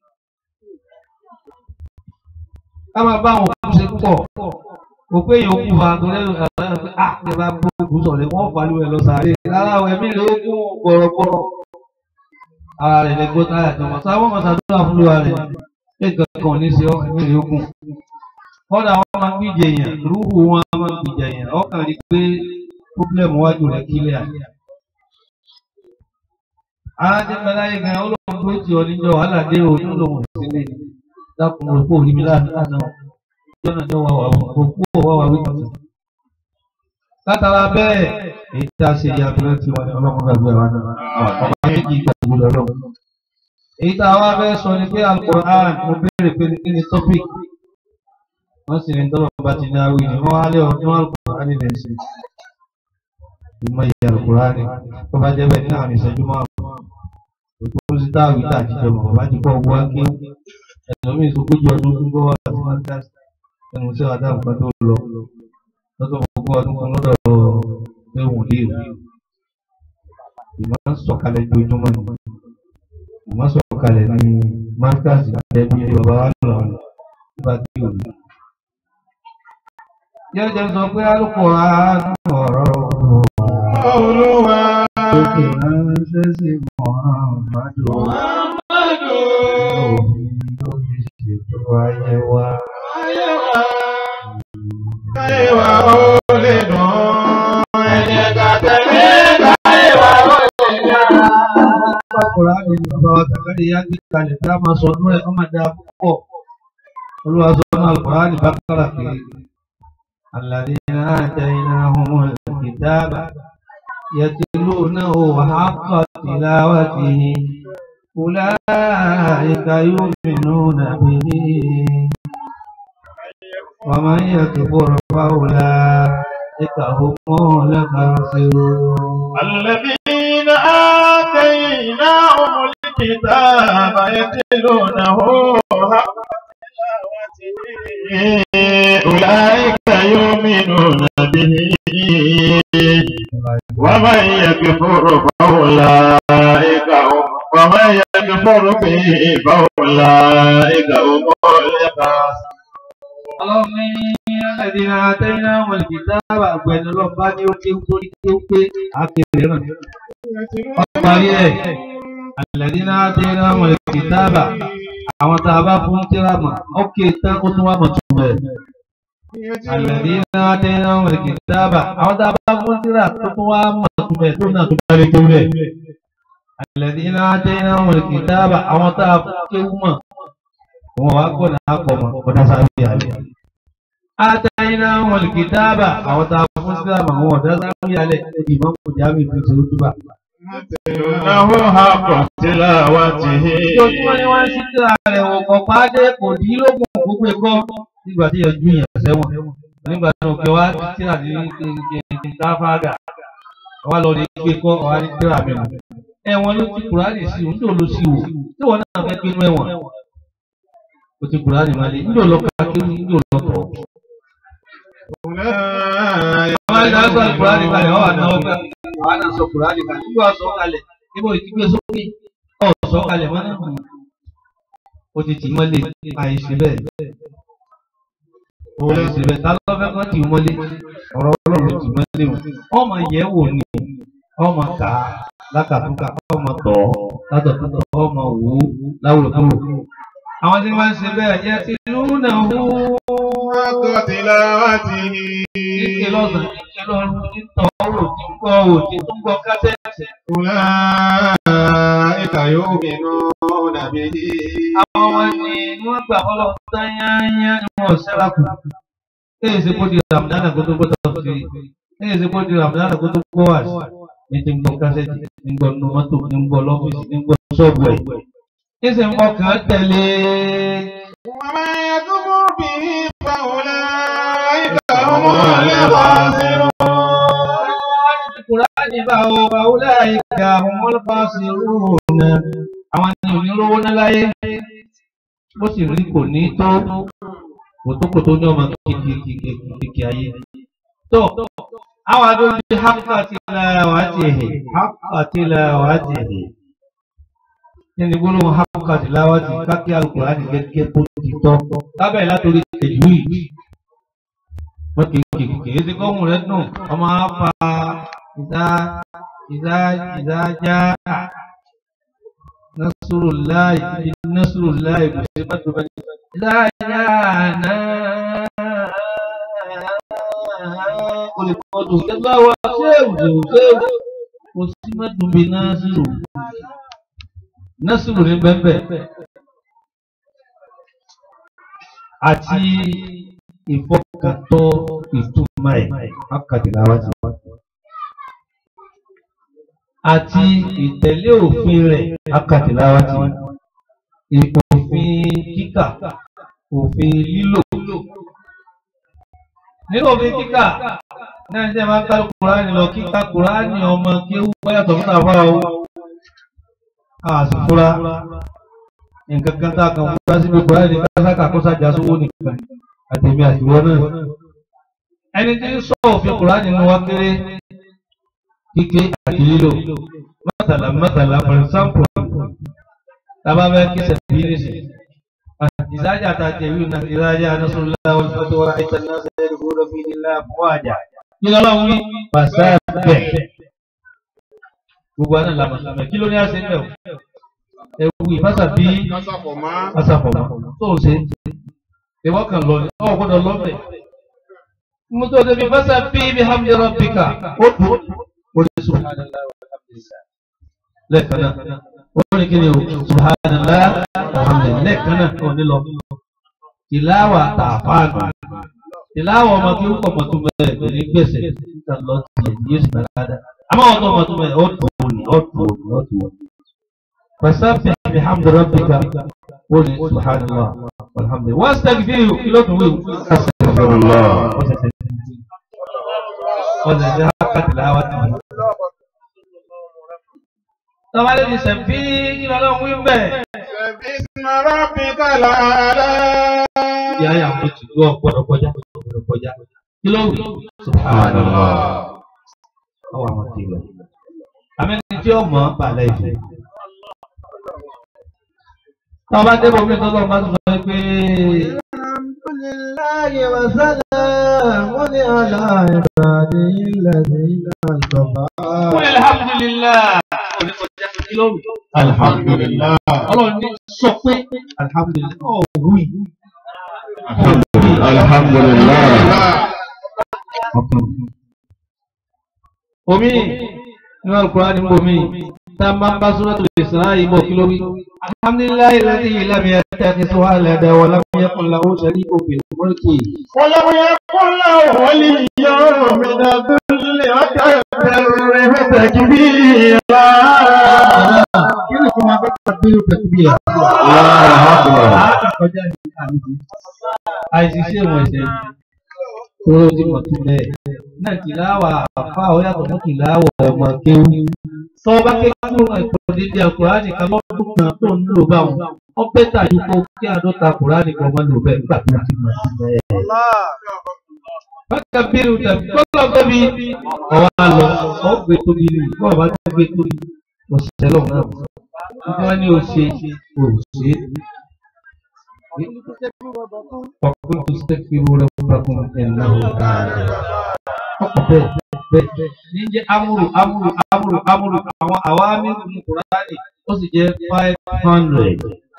Ká máa bá àwọn òkú ṣe púpọ̀. Òpé èèyàn kú fa torí ẹ̀rọ àbáyọ̀ pé à ní bá bó òkú sọ̀rọ̀ wọ́n fà lú ẹ̀ lọ sàárè. Rárá o ẹ̀mí rẹ̀ ó kún gbọ̀rọ̀gbọ̀rọ̀. Ara rẹ̀ lè gbọ́ táyà tó mọ̀. Sáwọn ọmọ sàdúrà fún lóra rẹ̀. Ṣé nǹkan kan ò ní ṣe ọ́ ẹ̀mí rẹ̀ ó kún? Kọ́dà wọn máa ń gbìjẹ èèyàn, rúhù wọn máa ń gbìjẹ èèyàn. Ọkàn rí pé pọ́blẹ́mù wájú rẹ̀ kílẹ̀ àyè. arájẹ́ mẹ́láyé gan olóhùn tó ti ọ níjọ wàhálà dé o ní olóhùn sílé dákun òpó òní mi láàánú jọ́nà ní wàá wà òpó wà wà wípé látara bẹ́ẹ̀ èyí tá a ṣe ìyàtọ̀ tí wọn ní ọlọ́mọ gbàgbé wa náà ọba méjì gbàgbé lọ́lọ́ èyí tá a wá fẹ́ sọ ni pé Al-Qur'an mo béèrè pé kí ni topic wọ́n sì ní tọ́lọ̀ bá ti ní awí ni wọ́n á lé ọdún Al-Qur'an nílẹ̀ sí ìmọ̀ ìyá Al-Qur'an ni tó bá jẹ́ bẹ́ẹ̀ ní àwọn ìṣẹ́jú máa bọ̀ òtún sí táàwí tá àjíjọ mọ̀ bàbá ti kọ́ ọgbọ́n kí ẹlòmíì sókójì ọdún tó gbọ́ wà sí máa ẹnu sí ọ̀dà nǹkan tó lọ lọ́tọ̀ gbogbo ọdún kan lọ́dọ̀ ẹ̀wọ̀n léèrè ìmọ̀ ń sọ̀kalẹ̀ ojoojúmọ́ ni ìmọ̀ sọ̀kalẹ̀ ní masters ẹbí bàbá wa lọ nígbà tí ò ní. jẹ́jẹ́ sọ pé Al-Qur'an ọ̀rọ̀ Olúwa. òkè ránṣẹ́ sí Muhammadu Muhammadu. òfin tó fi ṣètò ayé wa. Ayé wa. Káyé wa ó lè dùn. Ẹ jẹ́ ká tẹ̀lé káyé wa ó lè yára. Bákùrá ni bàbá wa Zakari yá gbé kalẹ̀ tí a máa sọ ọdún ẹ̀ ọmọ dáa púpọ̀. Olúwa sọ ọdún Al-Qur'an ní Bákàrà pé الذين آتيناهم الكتاب يتلونه حق تلاوته أولئك يؤمنون به ومن يكفر فأولئك هم الخاسرون الذين آتيناهم الكتاب يتلونه حق تلاوته أولئك يؤمنون به ومن يكفر فأولئك هم ومن يكفر به فأولئك هم الخاسرون اللهم الذين آتيناهم الكتاب أبين الله بني وكيوكي كيوكي أكيرنا ọparí ẹ̀ alladhina ataynahumul kitaba àwọn tá a bá fún tíráàmà ókè tán ó tún wá mọ̀ tún bẹ̀. alladhina ataynahumul kitaba àwọn tá a bá fún tíráà tó tún wá mọ̀ tún bẹ̀ tó náà tó bá lè kéwú rẹ̀. alladhina ataynahumul kitaba àwọn tá a fún kéwú mọ̀ wọn wá gbọ́dọ̀ àpọ̀ mọ̀ ọ̀dà sáré àlẹ́. ataynahumul kitaba àwọn tá a fún tíráàmà wọn ọ̀dà sáré àlẹ́ ìmọ̀ kò jáwé fi ṣe ó túbà. إنه حق تلاوته Ojoojúmọ́ ni wọ́n ń ṣí tíra rẹ̀ wò kọ̀ pàdé kò dín lógún gbogbo ẹ̀kọ́ nígbà tí yẹn ju yẹn sẹ́wọ̀n. Nígbà tí òkè wá ti tíra ní káfáàgà. Wá lọ rí gbé kọ́ ọ̀há ní tíra mi nù. Ẹ̀wọ̀n ló ti Kùránì sí òun tó lọ sí wò. Tí wọ́n náà fẹ́ gbénú ẹ̀wọ̀n. O ti Kùránì máa lé. Níjọ́ lọ ká kí níjọ́ lọ tọ̀. أولئك Àwọn ẹ̀dá sọ Kùránì kalẹ̀ ọ̀ àná ọgbà. Àwọn náà sọ Kùránì kalẹ̀. Nígbà sọ kalẹ̀. Níbo ìdígbé sókè. Ọ̀ sọ kalẹ̀ mọ́ náà ó ti tì í mọ́lé àìsí bẹ́ẹ̀. àìsí bẹ́ẹ̀ ta ló fẹ́ kọ́ tì í mọ́lé ọ̀rọ̀ ọlọ́run tì í mọ́lé o. ọmọ yẹ̀ wò ni ọmọ kà á lákàtúnkà ọmọ tọ̀ ọ́ látọ̀tọ̀ ọmọ wò ó láwùrọ̀kúrò. àwọn tí wọ́n ń ṣe bẹ́ẹ̀ yẹ ti lúnà hó. حق تلاوته kíkẹ́ lọ́sàn-án kíkẹ́ lọ́rùn títọ́ wò tí ń gbọ́ wò tí tó ń gbọ́ kásẹ̀tì. أولئك يؤمنون به àwọn ọmọ ni wọ́n gbà fọlọ́ tán yányá ni wọ́n ṣẹ́ra kù. Èyí ṣe kó di Ramadana kó tó gbọ́dọ̀ sí i. Èyí ṣe kó di Ramadana kó tó gbọ́ wà sí. Ní ti ń gbọ́ kásẹ̀tì, ní ń gbọ́ nínú mọ́tò, ní ń gbọ́ lọ́fíìsì, ní ń gbọ́ ṣọ́ọ̀bù ẹ̀. Ní sì ń ọkàn tẹ̀lé. ومن يكفر به فأولئك هم الخاسرون Kùránì bá o bá o láyé ká àwọn ọlọ́pàá sí rúùnà. Àwọn ni onírúurú ní láyé. Bó sì rí kò ní tó. Kòtókòtó ní ọmọ kìkìkìkì ayé. tó àwọn adójú haka tilawatihi haka tilawatihi nínú gbólóhùn haka tilawati kákí alukurani gẹ́gẹ́ bó ti tọ́ lábẹ́ látòrí tẹ̀jú yìí wọ́n kì í kì í kì í ti kọ́hùn rẹ̀ dùn ọmọ afa ìdá ìdá ìdá já nasrullahi nasrullahi kò sí bá tó bá ní ìdá já náà olùkọ́dù kẹgbẹ́ wa ṣéwù ṣéwù ṣéwù kò sí mẹ́dùnmí náà sí o násìrò ní bẹ́ẹ̀ àti ìfọkàntọ́ ìtumọ̀ ẹ̀ akadìláwá ti wá. àti ìtẹ̀lé òfin rẹ̀ akadìláwá ti wá. òfin kíkà òfin lílò. nínú òfin kíkà náà ṣe máa ń ká kúránì lọ kíkà kúránì ọmọ kí ó wáyàtọ̀ fún àbá o. àsìkúra nǹkan kan tá a kan fúra síbi kúránì kásákà kó sájà sówó nìkan àtẹ̀mí àtiwọ́ náà. ẹni tí ń sọ òfin kùránì nínú wa kéré kíké àti lílò mọ́tàlá mọ́tàlá for example tábà bẹ́ẹ̀ kí sẹ̀bí ní sí. ìsájà ta tẹ̀wé náà ìsájà anásùnlá wọn tó tó wọ́n àìsàn náà sẹ́yìn ìgbóná fi ní láà fún àjà. kí ló lọ́wọ́ wí pàṣẹ bẹ̀. gbogbo àná làmọ̀ sàmẹ̀ kí ló ní àṣẹ ń bẹ̀ ewu ìfásà bí asàfọ̀mọ́ tó ń ṣe ìwọ kan lọ ọ gbọ́dọ̀ lọ bẹ mo tó débi fásá bí bí hamdi rabbika ó dùn ó ní subhanallah walhamdulillah lẹ́ẹ̀kan náà ó ní kí ni o subhanallah walhamdulillah lẹ́ẹ̀kan náà ó ní lọ tìláwà tààfáànù tìláwà ọmọ kí ó pọ̀ mọ́ tó bẹ́ẹ̀ kò ní gbèsè níta lọ tiẹ̀ ní yéṣu dáadáa àmọ́ ọ̀tọ̀ ọmọ tó bẹ́ẹ̀ ó dùn ó ní ó dùn ó ní ó dùn ó ní. فسبح بحمد ربك قل سبحان الله والحمد لله واستغفره كيلو توي استغفر الله وذا حق تلاوة طبعا اللي سبي كيلو لو وين به باسم ربك الأعلى يا يا مجد لو قد قجا قد قجا كيلو سبحان الله أو ما كيلو أمين جو ما بالله tọ́ba dé bomi tó lọ́ọ́ máa ń sọ pé. alhamdulilayi wa salamun ala ibadihi alladhina istafa. wọ́n alhamdulilayi. oníkọjá kílóòmù. alhamdulilah ọlọ́run ní sọ pé alhamdulilayi. ọ̀ wí. alhamdulilah omi nínú Al-Qur'an ní bomi tá a máa ń bá Suratul Isra yìí bọ̀ kí ló wí. alhamdulilayi alladhi lam yattakhidh waladan wa lam yakun lahu sharikun fil mulki. ولم يكن له ولي من الذل وكبره تكبيرا kí ni kò máa bá tàbílù tẹ̀kíbíyà. Àkọjá ní àmì àìsísí ìwọ̀n ẹ̀sẹ̀ tó ti mọ̀ tún bẹ́ẹ̀. Náà tìláwà àfa ó yàtọ̀ mọ́ tìláwà ọmọ kéwú. Sọ bá kéwú ìpàdé di àkùránì kan lọ́dún kan tó ń lò bá wọn. Wọ́n pẹ́ tàbí kó kí àádọ́ta àkùránì kan máa lò bẹ́ẹ̀ nígbà tó ti mọ̀ sí bẹ́ẹ̀. Bákan bírù tàbí gbọ́dọ̀ tóbi ọ̀wá lọ, ọ̀ gbé tóbi nù, bọ́ọ̀ bá tó gbé tóbi, òṣìṣẹ́ lọ́wọ́ náà wọ́n ní o ṣe o ṣe ọkùnrin tó ṣe fi wúrẹ́ fúnrakùn ẹ̀nà ọ̀gá ọkọ̀ bẹ́ẹ̀ bẹ́ẹ̀ ní jẹ́ amúrù amúrù amúrù amúrù àwọn àwa mẹ́rin ní kùránì ó sì jẹ́ five hundred.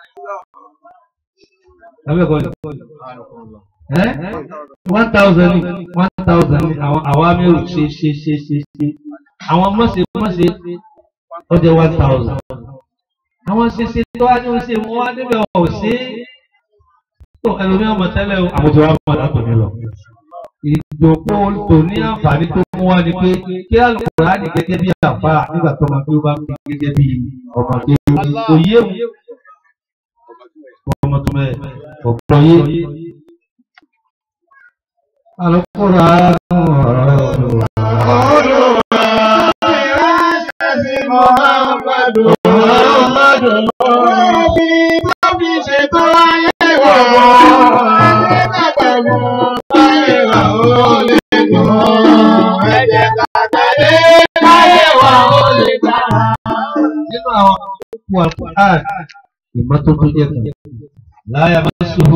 abẹ́ẹ̀kọ́ ni ẹ́ one thousand ni one thousand ni àwọn àwa mẹ́rin ṣe ṣe ṣe ṣe ṣe àwọn mọ̀ṣẹ́ mọ̀ṣẹ́ ó jẹ́ one thousand àwọn ṣẹṣẹ tó wá ní o ṣe wọn wá níbẹ̀ ọ̀ ṣe é tó ẹlòmíì ọmọ tẹ́lẹ̀ o àwọn tí wàá mọ̀ látò ní lọ. ìjòkó tò ní àǹfààní tó mú wá ni pé kí Al-Kùránì gẹ́gẹ́ bí àfa nígbà tó ọmọ tó bá fi gẹ́gẹ́ bí ọmọ tó kò yé mu ọmọ tó mẹ ọ̀pọ̀ yé. Al-Kùránì ọ̀rọ̀ Muhammadu Muhammadu Obi tóbi ṣe tó ayé wà wọ́n. Ẹ̀ẹ́dẹ́gbẹ̀rún ayé wà ó lè gùn. Ẹ̀jẹ̀ kàtàlé ayé wà ó lè gbà. nínú àwọn òkú Al-Qur'an ìmọ́tótó jẹ́ kan láyà máa ṣòro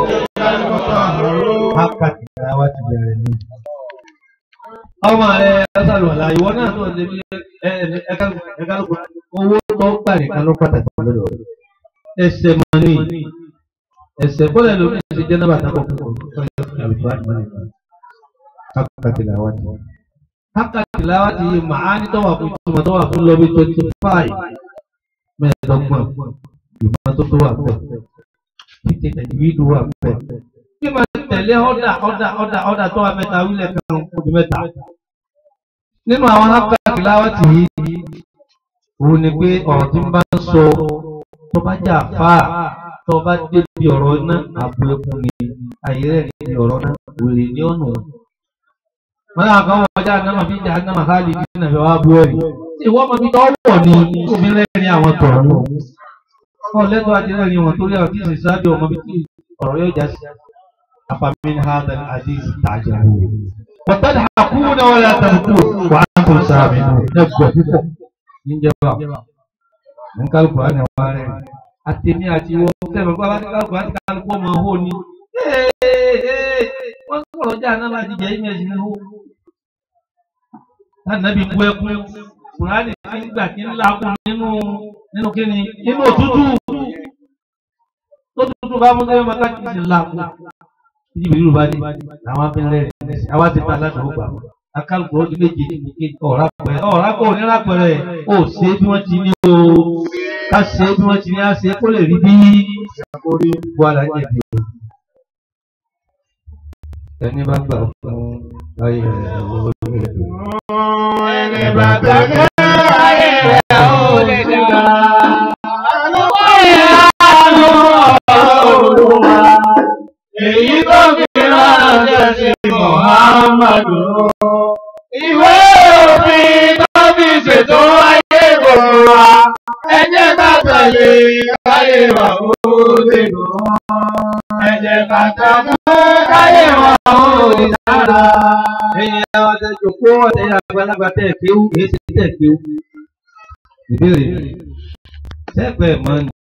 wákàtí láwá ti bẹ̀rẹ̀ ní. ọmọ rẹ ẹsàlùwàlà ìwọ náà tó lè bí ẹka lóko owó tó gbà nìkan ló pàtàkì lọ́dọ̀ rẹ̀. ẹsẹ̀ máa ní ẹsẹ̀ bọ́lẹ̀ lómi ẹsẹ̀ jẹ́ náà bàtà kọ̀ọ̀kan Al-Qur'an máa nìkan wákàtí láwá ti. wákàtí láwá ti yí màá ní tọ́wà fún ìtumọ̀ tọ́wà fún lọ́bí twenty five mẹ́ẹ̀ẹ́dọ́gbọ̀n ìmọ́tótó wà bẹ́ẹ̀ títí tẹ̀lifíìdù wà bẹ́ẹ̀. bí màá tẹ̀lé ọ̀dà ọ̀dà ọ̀dà ọ̀dà tó wà mẹ́ta wílẹ̀ kan ojú mẹ́ta. nínú àwọn áfíríkà láwàtì yìí òun ni pé ọ̀rọ̀ tí ń bá ń sọ tó bá jà fáà tó bá débi ọ̀rọ̀ náà àbò ẹkùn ni ayé rẹ̀ níbi ọ̀rọ̀ náà wèrè ní ọ̀nà. wọ́n náà kàn wọ́n ọjà náà fi jà náà ká lè dín náà fi wá bú ẹ̀rí. ìwọ ọmọ mi tọ́ wọ̀ ni obìnrin rẹ̀ ní àwọn tọ̀rọ̀ wọn lẹ́tọ́ àti rẹ̀ ní wọn torí àwọn tí ìsìn sábẹ́ ọmọ bí tí ọ̀rọ̀ yóò já sí. afamin hadal aziz tajabu. wọ́tàdà àkúrú náà wọlé àtàkù wà á tó sáàmì lẹ́gbọ̀ọ́ púpọ̀ níjẹba nkálukú á ní wá rẹ̀ àtẹ̀mí àti wọ́n sẹ́mi bá wá ní kálukú àti kálukú ọmọ hó ni. wọ́n sọ̀rọ̀ jà náà láti jẹ́ ìmẹ̀ sí ní hó. Ànábì bú ẹkún Kùránì tí ń gbà kí ń lakùn nínú nínú kíni nínú òtútù tó tútù bá mú sẹ́yìn máa káàkiri sí lakùn. Títí ìbílẹ̀ Yorùbá dé làwọn abẹ́rẹ́ rẹ̀ lẹ́sìn àwa ti ta aládùúgbò gbà wọ́n. Akálùkù ó di méje ní ọ̀rá pẹ̀rẹ̀ ọ̀rá kò ní lápẹ̀rẹ̀ ó ṣe bí wọ́n ti ní o ká ṣe bí wọ́n ti ní á ṣe kó lè rí bí orí bu alájẹbí o. Ẹni bá gbà fún ayé rẹ̀ lórí rẹ̀. Ẹni bá gbàgbé ayé rẹ̀ ó lè dá. Àlùkò ìyanu Olúwa. Èyí tó fi ránṣẹ́ sí Mùhàmmadu. Ìwé òfin tó fi ṣètò ayé gbogbo wa. Ẹ jẹ́ ká tẹ̀lé káyé wa ó lè dùn. Ẹ jẹ́ ká tẹ̀lé káyé wa ó lè dára. Ẹ̀yin àwọn àtẹ̀jọ́ kó ọ̀tẹ̀ yà àgbàlagbà tẹ̀ kéwú èyí ti tẹ̀ kéwú. Ìbéèrè sẹ́pẹ̀ mọ́ ni.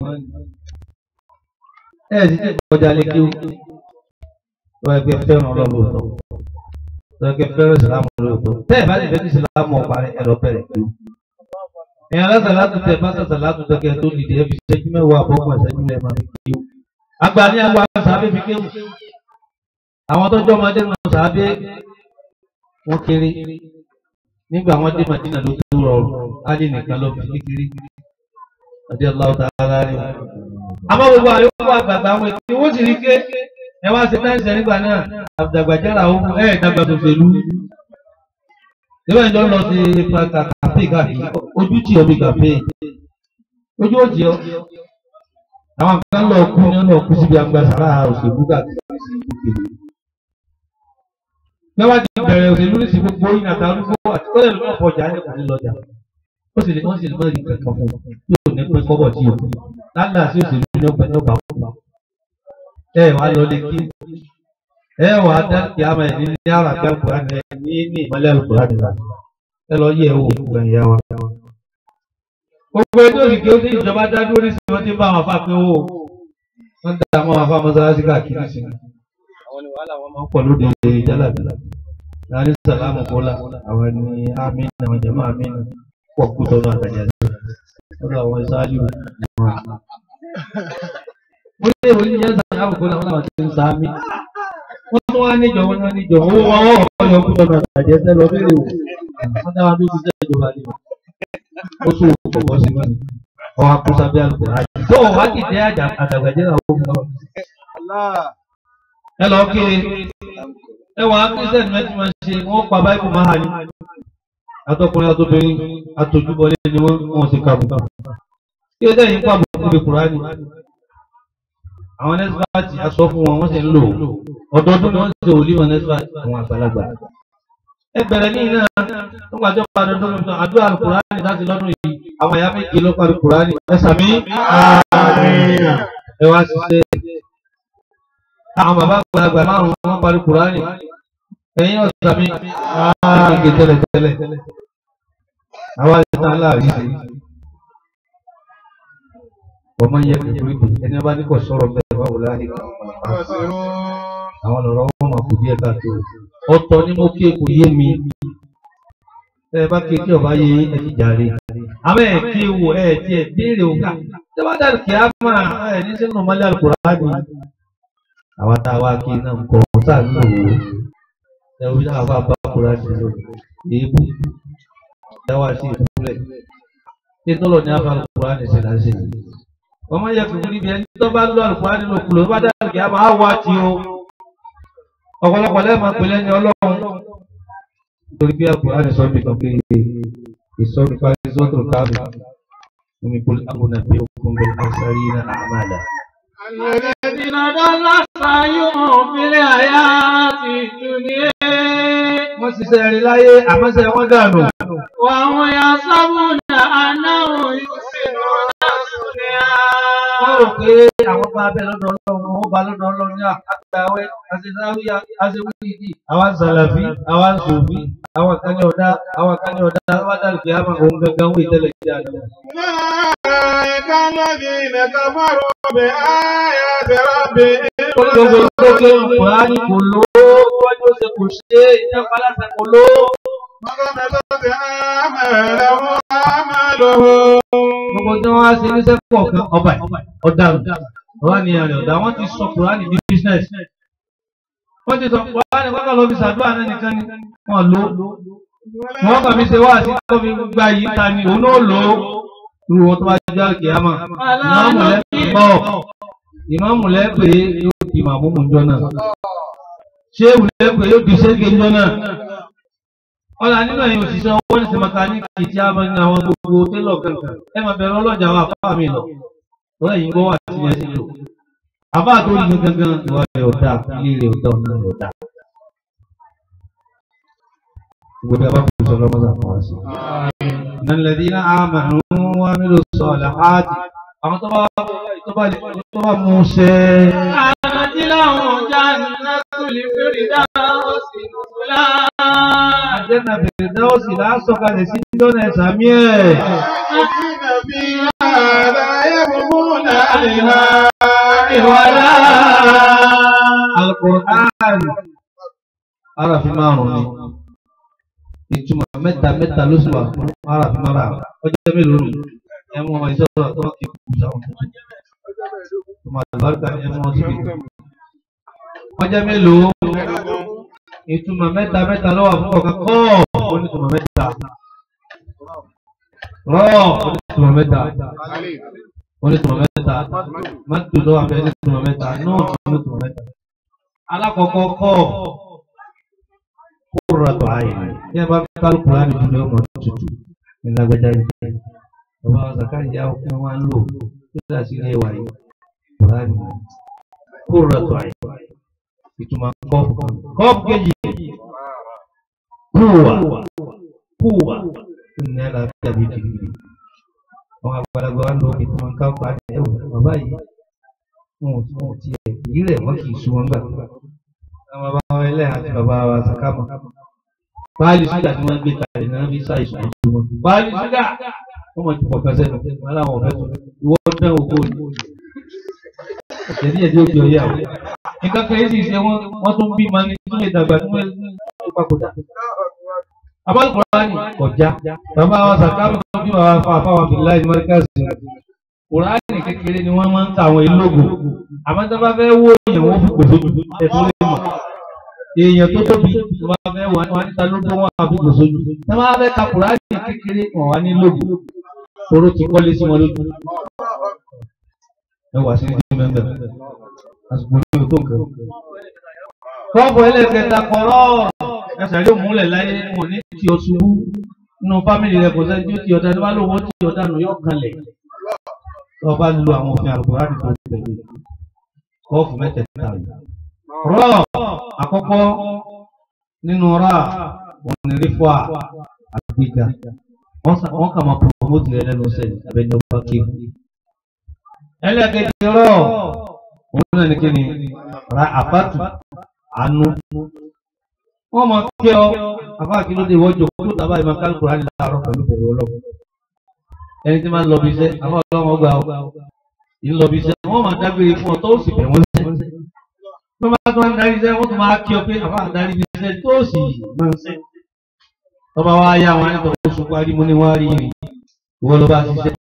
Ẹ sì ti kọjá lé kéwú. Wọ́n ẹgbẹ́ fẹ́ràn ọlọ́lọ́tọ̀. Wọ́n ẹgbẹ́ fẹ́ràn ìsìlámù lóòótọ́. Tẹ́ ẹ̀ bá lè fẹ́ kí ìsìlámù ọ̀pá ẹ̀ lọ bẹ̀rẹ̀ kéwú. Ẹ̀yin alásàlátù tẹ̀ bá sàlátù tẹ̀kẹ́ tó dìde ẹ̀ fi ṣẹ́jú mẹ́wàá àbọ̀gbọ̀n ṣẹ́jú lẹ́ẹ̀ máa fi kéwú. Àgbà ní àwọn àṣàbẹ̀ fi kéwú. Àwọn tó jọ́ ọmọdé náà sàbẹ̀ wọ́n kéré nígbà wọ́n dé Madina ló tó rọrùn Ali nìkan ló fi kékeré ọdí ọlọ́wọ́ tààrà rẹ̀. àmọ́ gbogbo àyọkọ àgbààgbà àwọn ètò wọ́n sì rí ké ẹ wá sí táǹsì nígbà náà àdàgbàjára ohun ẹ̀ dàgbà tó fèlú. ìwé ìjọ lọ sí kàfé káàkiri ojú tí omi kàfé ojú òjì ọ. àwọn kan lọ kú ní ọ̀nà kú síbi agbására òṣèlú káàkiri sí ìlú lọ́wọ́ ti bẹ̀rẹ̀ òṣèlú ní sí gbogbo yìí nàta arúgbó àti kọ́lẹ̀ ló náà fọjà ní kùnú lọ́jà ó sì lè wọ́n sì lè mọ́ ìrìn kankan fún un yóò ní pẹ́ kọ́bọ̀ tí o lálẹ́ àti òṣèlú ní ọgbẹ́ ní ọgbà fún un ẹ wàá lọ lè kí ẹ wàá dá kí a máa ní ní ara gbẹ́ kúránì ẹ ní ní ìmọ̀lẹ́ kúránì la ẹ lọ yẹ owó gbogbo ẹ̀yà wa. gbogbo ètò ìgbé ó sì ìjọba dá dúró ní sinimá tí ń bá àwọn afá pé owó wọn dá àwọn afá mọ́sálásí káàkiri sí àwọn ni wàhálà wọn máa ń pọ̀ lóde jálàbí láàrin sàlámù kọ́lá àwọn ni amínà àwọn jẹ̀mọ́ amínà pọ̀ kú tọ́nu àtàjà sí ọ̀dọ̀ àwọn ìsáájú wọn. ó lé ìwé ní yẹn sàlámù kọ́lá wọn làwọn ti ń sàmì. wọ́n tún wá níjọ wọn ní níjọ owó wọn wọ́n kọ́ yọ kú tọ́nu àtàjà sí lọ bẹ́ẹ̀ wò wọ́n dá wọn dúró sí ìjọba ni ó tún wò kọ̀kọ́ sí wọn. ọwọ́ akúnṣà bí alùpùpù àjò tó wá kìdí àdàgbàjẹ́ àwọn ọmọ ẹ lọ kí ẹ wà á kírísítẹ́nì mẹ́tí máa ń ṣe wọ́n pa báìbù máa hà ní. atọkùnrin atọbìnrin atojúbọlé ni wọ́n wọ́n ti kàbùkà. kí ẹjẹ́ yìí ń pàbò fún mi kùránì. àwọn nẹ́sífàtì aṣọ fún wọn wọ́n sì ń lò ó. ọdọọdún ni wọ́n ti ṣe òlíwọ̀n nẹ́sífàtì àwọn àgbàlagbà. ẹ bẹ̀rẹ̀ ní iná nígbà tó pa dandan lọ́dún náà àdúrà kùránì láti lọ́dún yìí àwọn ìyá méje ló parí kùránì ẹ sàmí. ẹ wá ṣiṣẹ́ àwọn bàbá àgbàlagbà márùn wọn parí kùránì ẹ̀yin ọ̀sán mi ààrẹ tẹ́lẹ̀ tẹ́lẹ̀ àwọn àìsàn aláàrí ṣe ọmọ yẹ kẹfìrí bì ẹni bá ní kò sọ̀rọ̀ bẹ́ẹ̀ báwo láàyè àwọn lọ́rọ̀ wọn máa kù díẹ̀ káàtó ọ̀tọ̀ ni mo ké kò yé mi ẹ bá ké kí ọba yé ẹ ti jàre àmọ́ ẹ ké wo ẹ tiẹ̀ béèrè òkà tí wọ́n dàrú kí á máa ẹ ní sínú mọ́lẹ́ àlùkùránì àwa tá a wá kí iná nǹkan ọ̀tá ń lò ó ẹ wí náà bá bá kúrò àti lò èébú ẹ wá sí ìpínlẹ̀ tí tọ́lọ̀ ní afa Al-Qur'ani ṣe láṣẹ yìí wọ́n máa yẹ kúkú níbi ẹni tó bá lọ Al-Qur'ani nínú kùlọ̀ bá dáhùn kí a máa wá tí o ọ̀pọ̀lọpọ̀ lẹ́ẹ̀ma pèlẹ́ ní ọlọ́run nítorí bí Al-Qur'ani sọ mi kan pé ìsọ̀rọ̀ parí sọ́tò káàbì omi kò lábùnà bí okùn bẹ̀rẹ̀ àṣàrí náà àmàlà. الذين ضل سعيهم في الحياة الدنيا wọ́n ṣiṣẹ́ rí láyé àmọ́ṣẹ́ wọn dànù. وهم يحسبون أنهم يحسنون صنعا wọ́n rò pé àwọn bá abẹ́ lọ́dọ̀ ọlọ́run wọ́n bá lọ́dọ̀ ọlọ́run ní àgbàwẹ́ àṣezáwíyá àṣewíyìí àwọn sàlàfí àwọn sòfí àwọn kan ní ọ̀dá àwọn kan ní ọ̀dá wọ́n dàrú kí á máa òun gangan wí tẹ́lẹ̀ kí á lọ. أولئك الذين كفروا بآيات ربهم gbogbo tó ké Kùránì kò ló wájú ṣe kò ṣe ìjọba aláṣẹ kò ló. وضبطت أعمالهم أعمالهم gbogbo tí wọ́n á ṣe níṣẹ́ pọ̀ kan ọba ọ̀daràn ọba ni àrẹ ọ̀dà wọ́n ti sọ Kùránì ní business. wọ́n ti sọ Kùránì kọ́kọ́ lọ fi ṣàdúrà náà nìkan ni wọ́n lò ó. wọ́n kàn fi ṣe wá àti tó fi gba yìí ta ni òun náà lò ó. irú wọn tó bá jẹ́ àkìyàmà ìmáàmù lẹ́pẹ̀ bọ̀ ìmáàmù lẹ́pẹ̀ yóò di màmúmù jọ náà ṣéwù lẹ́pẹ̀ yóò di ṣẹ́gẹ̀ jọ náà. ọ̀là nínú ẹ̀yìn òṣìṣẹ́ ọwọ́ ní sèmọ́tánìkì tí a máa ń ní àwọn gbogbo télọ̀ kankan ẹ máa bẹ̀rẹ̀ ọlọ́jà àwọn àfáà mi lọ lọ́yẹ̀ yìí ń gbọ́ wà tí yẹn ti lò. àbá tó yin gangan ìwà rẹ̀ ọ̀dà ilé rẹ̀ ọ̀dà ọ̀nà rẹ̀ ọ̀dà. gbogbo abá kò sọ lọ́mọdé àwọn wá sí. nàlẹ́dínà àmàlù wọn nílò sọ̀lá áàdì àwọn tó bá tó bá tó bá mú ṣe. كانت لهم جنة الفردوس نزلا àjẹ́nà bèrè dáwọ́ sí lásọ̀kalẹ̀ sí dọ́nà ẹ̀sàmí ẹ̀. خالدين فيها لا يبغون عنها ìwàlá. Al-Qur'an arafi márùn ni ìtumọ̀ mẹ́ta mẹ́ta ló sì wà fún arafi márùn ọjọ́ mélòó nù ẹ mú ọmọ ìṣòro tó kí kú sáwọn ọmọ àlùbáríkà ni ẹ mú ọtí kìí ọjọ́ mélòó ìtumọ̀ mẹ́ta mẹ́ta ló wà fún ọ̀kan kọ́ onítùmọ̀ mẹ́ta rọ́ onítùmọ̀ mẹ́ta onítùmọ̀ mẹ́ta mọ́tò ló wà fẹ́ onítùmọ̀ mẹ́ta náà onítùmọ̀ mẹ́ta alákọ̀ọ́kọ́ kọ́ kúrọ̀tọ̀ ayé ní ẹ bá fi kálukú láti dúró ọmọ tuntun ní lágbájá yìí bàbá zakari yà ọkùnrin wọn lò tó dà sí ilé wa yìí kúrọ̀tọ̀ kúrọ̀tọ̀ ayé ìtumọ̀ kọ́ọ̀fù kan kọ́ọ̀fù kejì kúwà kúwà tó ní àlàáfíà bíi dìgbì àwọn àgbàlagbà wa lò kí wọn ká pa ẹwù bàbá yìí wọn ò wọn ò tiẹ̀ èyí rẹ̀ wọ́n kì í sun wọn gbà àwọn bàbá wa ẹlẹ́ àti bàbá wa sàkámà báàlì ṣúgà tí wọ́n gbé kalẹ̀ náà fi ṣàìsàn àti wọn báàlì ṣúgà wọ́n mọ̀ ti pọ̀ kan sẹ́nu wọn làwọn ọ̀fẹ́ tó ìwọ dán owó ni ẹ̀sẹ̀ díẹ̀ díẹ̀ ó fi ọyẹ́ àwọn nǹkan kan yìí sì ṣe wọ́n wọ́n tún bí ma ní tún lè dàgbà tí wọ́n lè papòdà abálùkùránì kọjá bàbá wa sàkámà tó bí wàá fa àfáwà bìláì mọ́ríkàsì kùránì kékeré ni wọ́n máa ń ta àwọn ìlógo àmọ́ tó bá fẹ́ wó èèyàn wọ́n fi gbòsó ju ẹ̀tọ́ lè mọ̀ èèyàn tó tóbi tó bá fẹ́ wà wá níta ló tó wọ́n á fi gbòsó ju tó bá fẹ́ ka kùránì kékeré wọ́n wá ní lógo oró ti kọ́lé sí wọn lójú ẹ wà sí ní mẹ́mbẹ́ àsìkò ní o tó nǹkan. kọ́ọ̀bù ẹlẹ́kẹta kọ́rọ́ ẹsẹ̀ yóò múlẹ̀ láyé wọn ní tí o ṣubú nínú fámìlì rẹ kò sẹ́ni tí ó ti ọ̀dà tó bá lóun ó ti ọ̀dà nù yóò kanlẹ̀ tó bá lu àwọn òfin àlùkùránì tó tẹ̀lé kọ́ọ̀fù mẹ́tẹ̀ẹ̀ta yìí. rọ́ àkọ́kọ́ nínú rà wọn ní rífọ́ àgbéga wọ́n kà máa promote rẹ lẹ́nu sẹ́yìn abẹ́ni ọba kéwù. ẹlẹ́kẹ̀jì rọ̀ òun náà ní kíni ra àbátù àánú. wọ́n máa kí ọ àbá kí ló dé wọ́jọ́ kó ló dábàá ìmọ̀ kálukùránì láàárọ̀ pẹ̀lú bẹ̀rù ọlọ́run ẹni tí máa ń lọ bí iṣẹ́ àwọn ọlọ́run ọgbà ọgbà ń lọ bí iṣẹ́ wọ́n máa dágbére fún ọ tó sì bẹ̀ wọ́n sẹ́ tó máa tó ń darí iṣẹ́ wọ́n tó máa kí ọ pé àbá darí bí iṣẹ́ tó sì máa ń sẹ́ tọ́ba wa yá wọn nípa oṣù parí mo ní wọ́n á rí rí ìwọ ló bá ṣiṣẹ́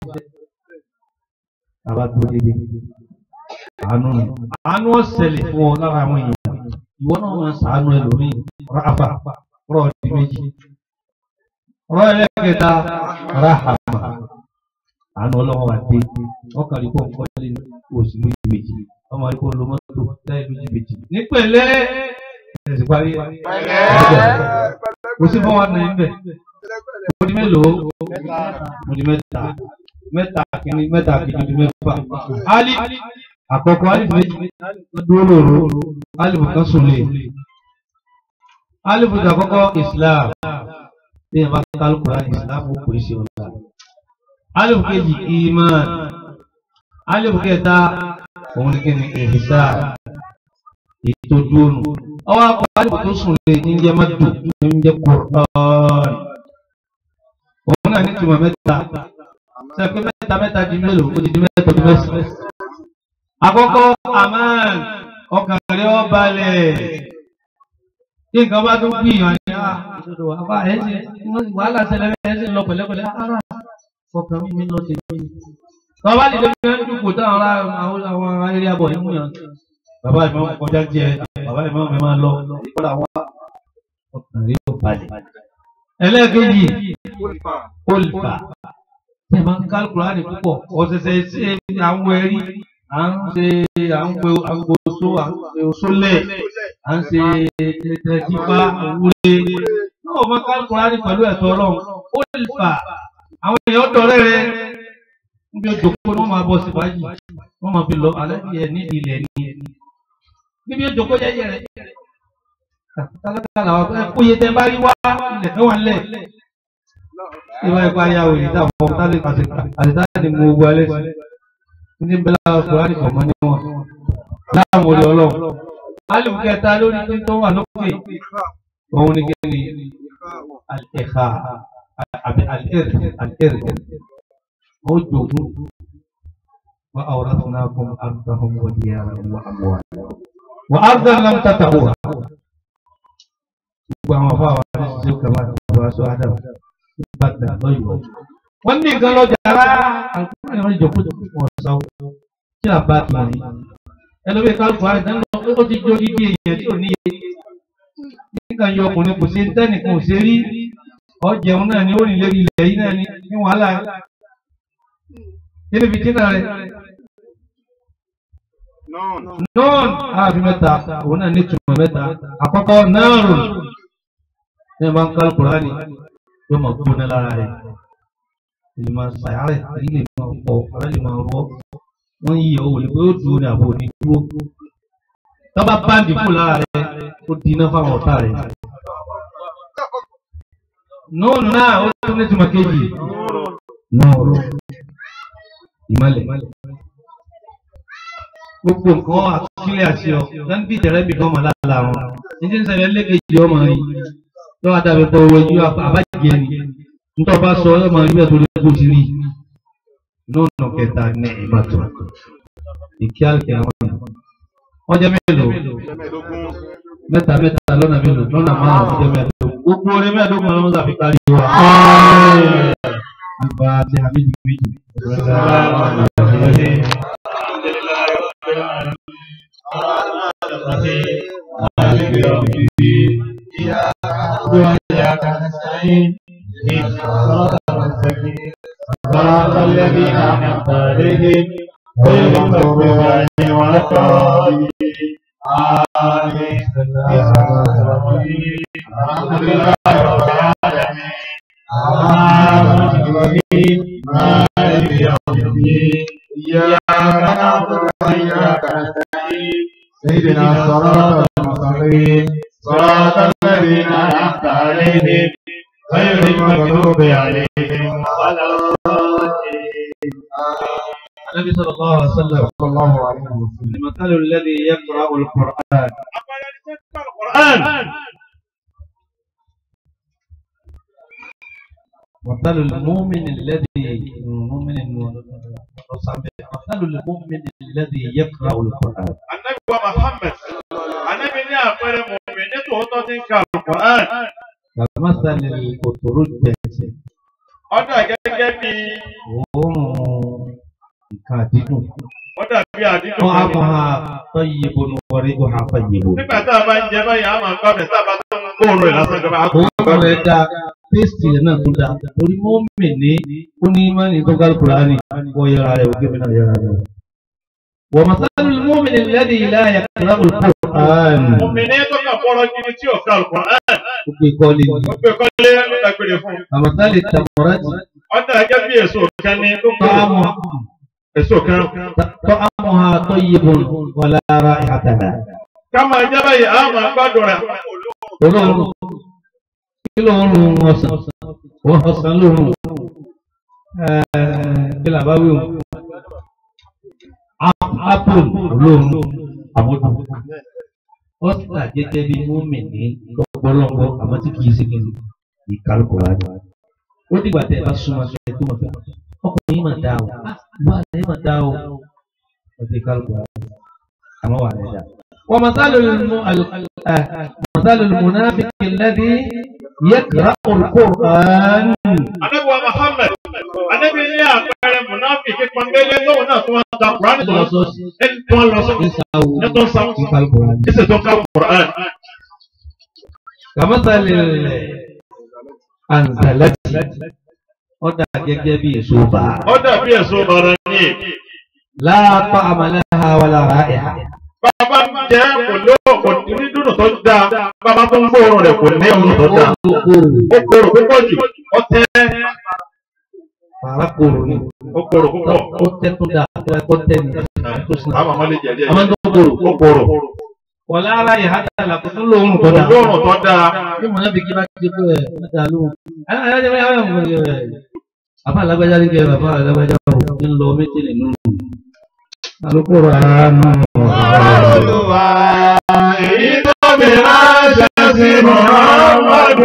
àbá tó dédé àánú ni àánú ọ̀sẹ̀lẹ̀ fún ọ lára àwọn èèyàn ìwọ náà máa ṣàánú ẹlòmíì ráfà rọ̀ ọ̀dì méjì rọ̀ ẹlẹ́kẹta ráhàmà àánú ọlọ́wọ́ wa dé wọ́n kàn rí kó ń kọ́lé oṣù méjì méjì wọ́n máa rí kó ń lo mọ́tò láì méjì méjì. nípìnlẹ̀ ẹ̀sìn parí kò sí fún wa nà ń bẹ̀ mo di mélòó mo di mẹ́ta mẹ́ta kìíní mẹ́ta kìíní di mẹ́fà ali àkọ́kọ́ ali méjì dúró lòrò ali kan sùn lè ali fún àkọ́kọ́ islam bí ẹ bá kálukú islam ó pè é sí ọ̀la alif kejì iman alif kẹta òun ni kí ni ìhìsá ètò dúrónù ọwọ́ akọ alif tó sùn lé ní jẹ́ mọ́tò ní jẹ́ kùrọ̀ọ́nì òun náà ní tìmọ̀ mẹ́ta sẹ́pẹ́ mẹ́ta mẹ́ta di mélòó ó ti di mẹ́ta di mẹ́sàn. àkọ́kọ́ aman ọkàn rẹ̀ ó balẹ̀ tí nǹkan bá tún gbìyànjú àbá ẹ̀ ṣe wàhálà ṣẹlẹ̀ ẹ̀ ṣe lọ pẹ̀lẹ́pẹ̀lẹ́ ara fọkàn mi mi lọ sí mi. Bàbá lè lè fi dúkù táwọn àwọn àwọn eré abọ̀ yìí mú yàn. Bàbá ìmọ̀ kọjá jẹ, bàbá ìmọ̀ mi máa lọ, kọ́dà wá ọkàn rí ó balẹ̀. Ẹlẹ́ẹ̀kejì, olùfà. Ṣé máa ń kálukúrá ní púpọ̀? Ọ̀sẹ̀sẹ̀ ṣe àwọn ẹ̀rí, à ń ṣe à ń pe àgboso, à ń pe oṣólẹ̀, à ń ṣe tẹ̀tẹ̀jífá, òwúre. Náà máa kálukúrá ní pẹ̀lú ẹ̀tọ́ Ọlọ́run. Olùfà àwọn èèyàn dọ̀rẹ́ rẹ níbi òjòkó ni wọ́n máa bọ́ sí fàájì wọ́n máa fi lọ alẹ́ ẹ̀ nídìí ilẹ̀ ní níbi òjòkó jẹ́jẹ́ rẹ tálákà làwọn ẹ kóye tẹ bá rí wá ilẹ̀ fẹ́ wà lẹ̀ ìwà ẹ̀kọ́ ayá òyìn tá fọ́ tálẹ̀ àtìtá ni mo wọ alẹ́ sí ní bẹ́lá ọkùnrin àti ọmọ ní wọn láàmú orí ọlọ́run alẹ́ kẹta lórí pé tó wà lókè òun ni kẹ́ni ẹ̀ka àbí alẹ́rẹ̀ alẹ́rẹ̀ ó jogún wa awratnakum ardahum wa diyarahum wa amwalahum wa ardan lam tatawuha gbogbo àwọn afọ àwọn àti ṣiṣẹ́ kama àbúrò aṣọ adam ìbàdà lọ́yọ̀ọ́. wọ́n ní nǹkan lọ́jà rárá àǹkúrò ni wọ́n jọ kó wọ́n sá kí là bá ti rí ẹlòmíì kálukú àrẹ tẹ́lẹ̀ lọ ó ti jó dídí èèyàn tí ò níye nígbà yọ ọkùnrin kò sí tẹ́nìkan ò ṣe rí ọjẹun náà ni ó rìn lérí ilẹ̀ yìí náà ni ní wàhálà kí ni fìtínà rẹ̀ nọ́ọ̀n ààbí mẹ́ta òun náà ní ìtumọ̀ mẹ́ta àkọ́kọ́ náàrùn ní ẹ̀ máa ń kálukú rání yóò máa gbóná lára rẹ̀ ìlú máa ṣàyàrẹ̀ ilé máa pọ̀ ọ̀rẹ́ lè máa rọ́ wọ́n yí ọ̀ wòlé pé ó dúró ní àbò ní dúró tọ́ba báńdì fún lára rẹ̀ ó di iná fáwọn ọ̀tá rẹ̀ nọ́ọ̀nù náà ó tún ní ìtumọ̀ kejì nọ́ọ̀rù ìmọ̀lẹ̀ gbogbo nǹkan àtúnṣílẹ̀ àti ọ lẹ́nu bí ìtẹ̀rẹ́ bì kan mọ̀ lára wọn ní tí ń ṣẹlẹ̀ lẹ́gẹ̀ẹ́jì ọmọ rí lọ́wọ́ àdàbẹ̀ pọ̀ owó ẹjú àbájẹ́ ni nítorí ọba sọ ọmọ rí bẹ́ẹ̀ tó lè kó ti rí lónà kẹta ní ìbàtọ̀ ìkí àlùkẹ́ àwọn èèyàn wọ́n jẹ́ mélòó mẹ́ta mẹ́ta lọ́nà mélòó lọ́nà márùn-ún jẹ́ mẹ́ẹ̀ẹ́dógún gbogbo orin mẹ́ẹ̀ẹ́dógún ọlọ́mọ tàbí kárí wa. Àgbà àti àmìjì méjì. وإياك نستعين صراط المستقيم صراط الذين أنعمت عليهم غير المغضوب عليهم ولا الضالين آمين الحمد لله رب العالمين الرحمن الرحيم مالك يوم الدين إياك نعبد وإياك نستعين اهدنا الصراط المستقيم صراط الذين أنعمت عليهم غير المغضوب عليهم ولا الضالين النبي صلى الله عليه وسلم صلى الله عليه وسلم المثل الذي يقرأ القرآن القرآن مثل المؤمن الذي مؤمن مثل المؤمن الذي يقرأ القرآن Ànábì wa Muhammad. Ànábì ní àpẹẹrẹ mọ̀mí ní tòótọ́ tí ń ka Al-Qur'an. كمثل الأترجة Ó dà gẹ́gẹ́ bí òórùn nǹkan dídùn ó dàbí àdídùn. wọ́n á máa طيب وريحها طيب Nígbà tá a bá ń jẹ báyìí, a máa gbọ́ ọ̀bẹ tá a bá tó ń gbóòórùn ẹ̀ lásán jọba. òórùn rẹ̀ dá tẹ́sítì rẹ̀ náà tó dáa torí mọ́mì ní ó ní mọ́nì tó ká Kùránì wọ́n yẹra rẹ̀ òkè mi náà yẹra rẹ̀. wọ́n masalu mọ́mì lẹ́dí ilá yàtọ̀ Kùránì. Mùmìnì tó kà fọ́rọ̀ gidi tí ò ká Al-Qur'an. ó gbé kọ́lé Ó gbé kọ́lé lágbèrè fún. àmọ́sálì tàmọ́rẹ́tì Ọ̀dà gẹ́gẹ́ bí èso kan ní tó kọ́ tọ́àmù èso kan. tọ́àmùhà tayyibun wala ra'ihata laha. Ká máa jẹ́ báyìí, a máa gbádùn rẹ̀. olóòrùn kí lóòrùn ọ̀sán wọ́n ọ̀sán lóòrùn kí làbá wí o apple olóòrùn àmọ́dún ọ̀sán gẹ́gẹ́ bí mọ́mìnì lọ́pọ̀lọpọ̀ àmọ́ tí kìí ṣe kìí ìkálùkù láti ó dìgbà tẹ́ ẹ bá súnmọ́ sí ẹ tó mọ̀ fẹ́ ọkùnrin yìí mà dá o wà lẹ́yìn mà dá o ọtí ìkálùkù láti àmọ́ wà lẹ́yìn dá. ومثال الم... ال- آه، مثال المنافق الذي يقرأ القرآن Anábíwá Muhammad, anábí ní àpẹẹrẹ Mùnáfíkì pọ̀nbélé tóun náà tó wọ́n ta Kùránì tó lọ ẹni tó wọ́n lọ sọ. Ẹni tó ń sa ẹsẹ̀ tó ká Kùránì. كمثل الأنزلة ọ̀dà gẹ́gẹ́ bí èso bá Ó dàbí èso bàrà ní. لا طعم لها ولا رائحة Bàbá ń jẹ́ kò ló kò ní dùnú tó dáa. Bàbá tó ń gbóòórùn rẹ̀ kò ní òun tó dáa. Ó korò púpọ̀ jù. Ó tẹ́ Fàrákòrò ni ó korò púpọ̀. ó tẹ́ tó dáa tó ẹ̀kọ́ tẹ́ ni tó sinà. Àwọn ọmọ lè jẹ̀ díẹ̀. Àwọn tó korò Ó korò. wọ́n lára ìhà dàlà kò tún lóorùn tó dáa. Olóòrùn tó dáa. Bí mo náà fi kí bá ti pé ẹ̀ mẹ́ta lóhùn. Àbá alágbájá ní kẹ́ bàbá alágbájá ò ń lọ méjì nínú. Alukoro àánú. Olúwa èyí tó mi ránṣẹ́ sí Muhammadu.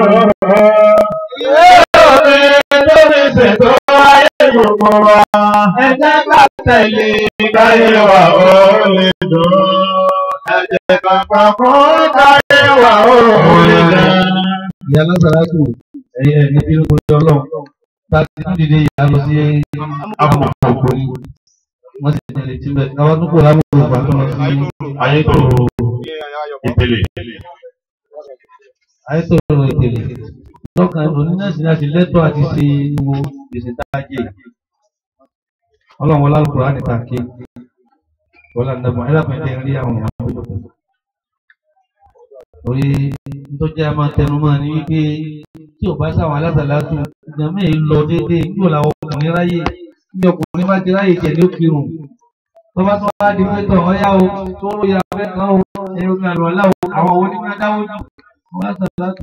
Yóò mi tó mi ṣètò ayé gbogbo wa. Ẹ jẹ́ ká tẹ̀lé káyé wa ó lè dùn. Ẹ jẹ́ ká pa fún káyé wa ó lè dùn. Ìyá Lásàrátù ẹ̀yẹ ní bí ó jọ lọ. Bá ti tún dìde ìyá lọ sí àpòpò ni. Wọ́n sì tẹ̀lé tí bẹ́ẹ̀. Àwọn tó kò lábọ̀ ògbà tó lọ sí Ayé tó ìpele. àìsàn ìpele. Lọ́kàn onínàṣì náà ti lẹ́tọ̀ àti ṣe wo gbèsè tá a jẹ. Ọlọ́run wọlé alùpùpù á nìta ké. Wọlé àdàbọ̀ ẹlẹ́pẹ̀ẹ́ rí àwọn ọmọ tó lọ́kùn. Orí nítorí a máa tẹnu mọ́ ni wípé tí ò bá sáwọn alásàlátù ìjàmbá yìí lọ déédéé nígbò làwọn ọkùnrin ráyè ní ọkùnrin bá ti ráyè jẹ ní òkèrùn. Tó bá tó wá di pé tọ̀ ọ́yá o tó ló yà fẹ́ kan o ẹ̀rọ ní àlọ́ ọ̀la o àwọn onímọ̀ dáwọ́ jù wọ́n alásàlátù.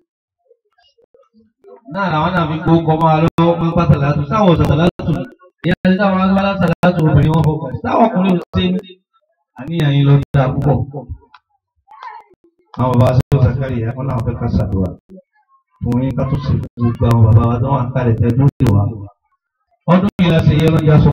Náà làwọn náà fi gbókò máa lọ́wọ́ pé pásàlátù sáwọn ọ̀sàlátù ìyá ti sáwọn alásàlátù obìnrin wọn fọkàn sáwọn ọkùnrin ò ṣe àníyàn yín lọ dáa púpọ̀ àwọn bàbá sọ zakari yà wọn làwọn fẹ́ ká ṣàdúrà fún yín ká tó ṣe gbogbo àwọn bàbá wa tó wà ń kálẹ̀ tẹ́ lóde wa ọdún yìí la ṣe yẹ lọ́jà sọ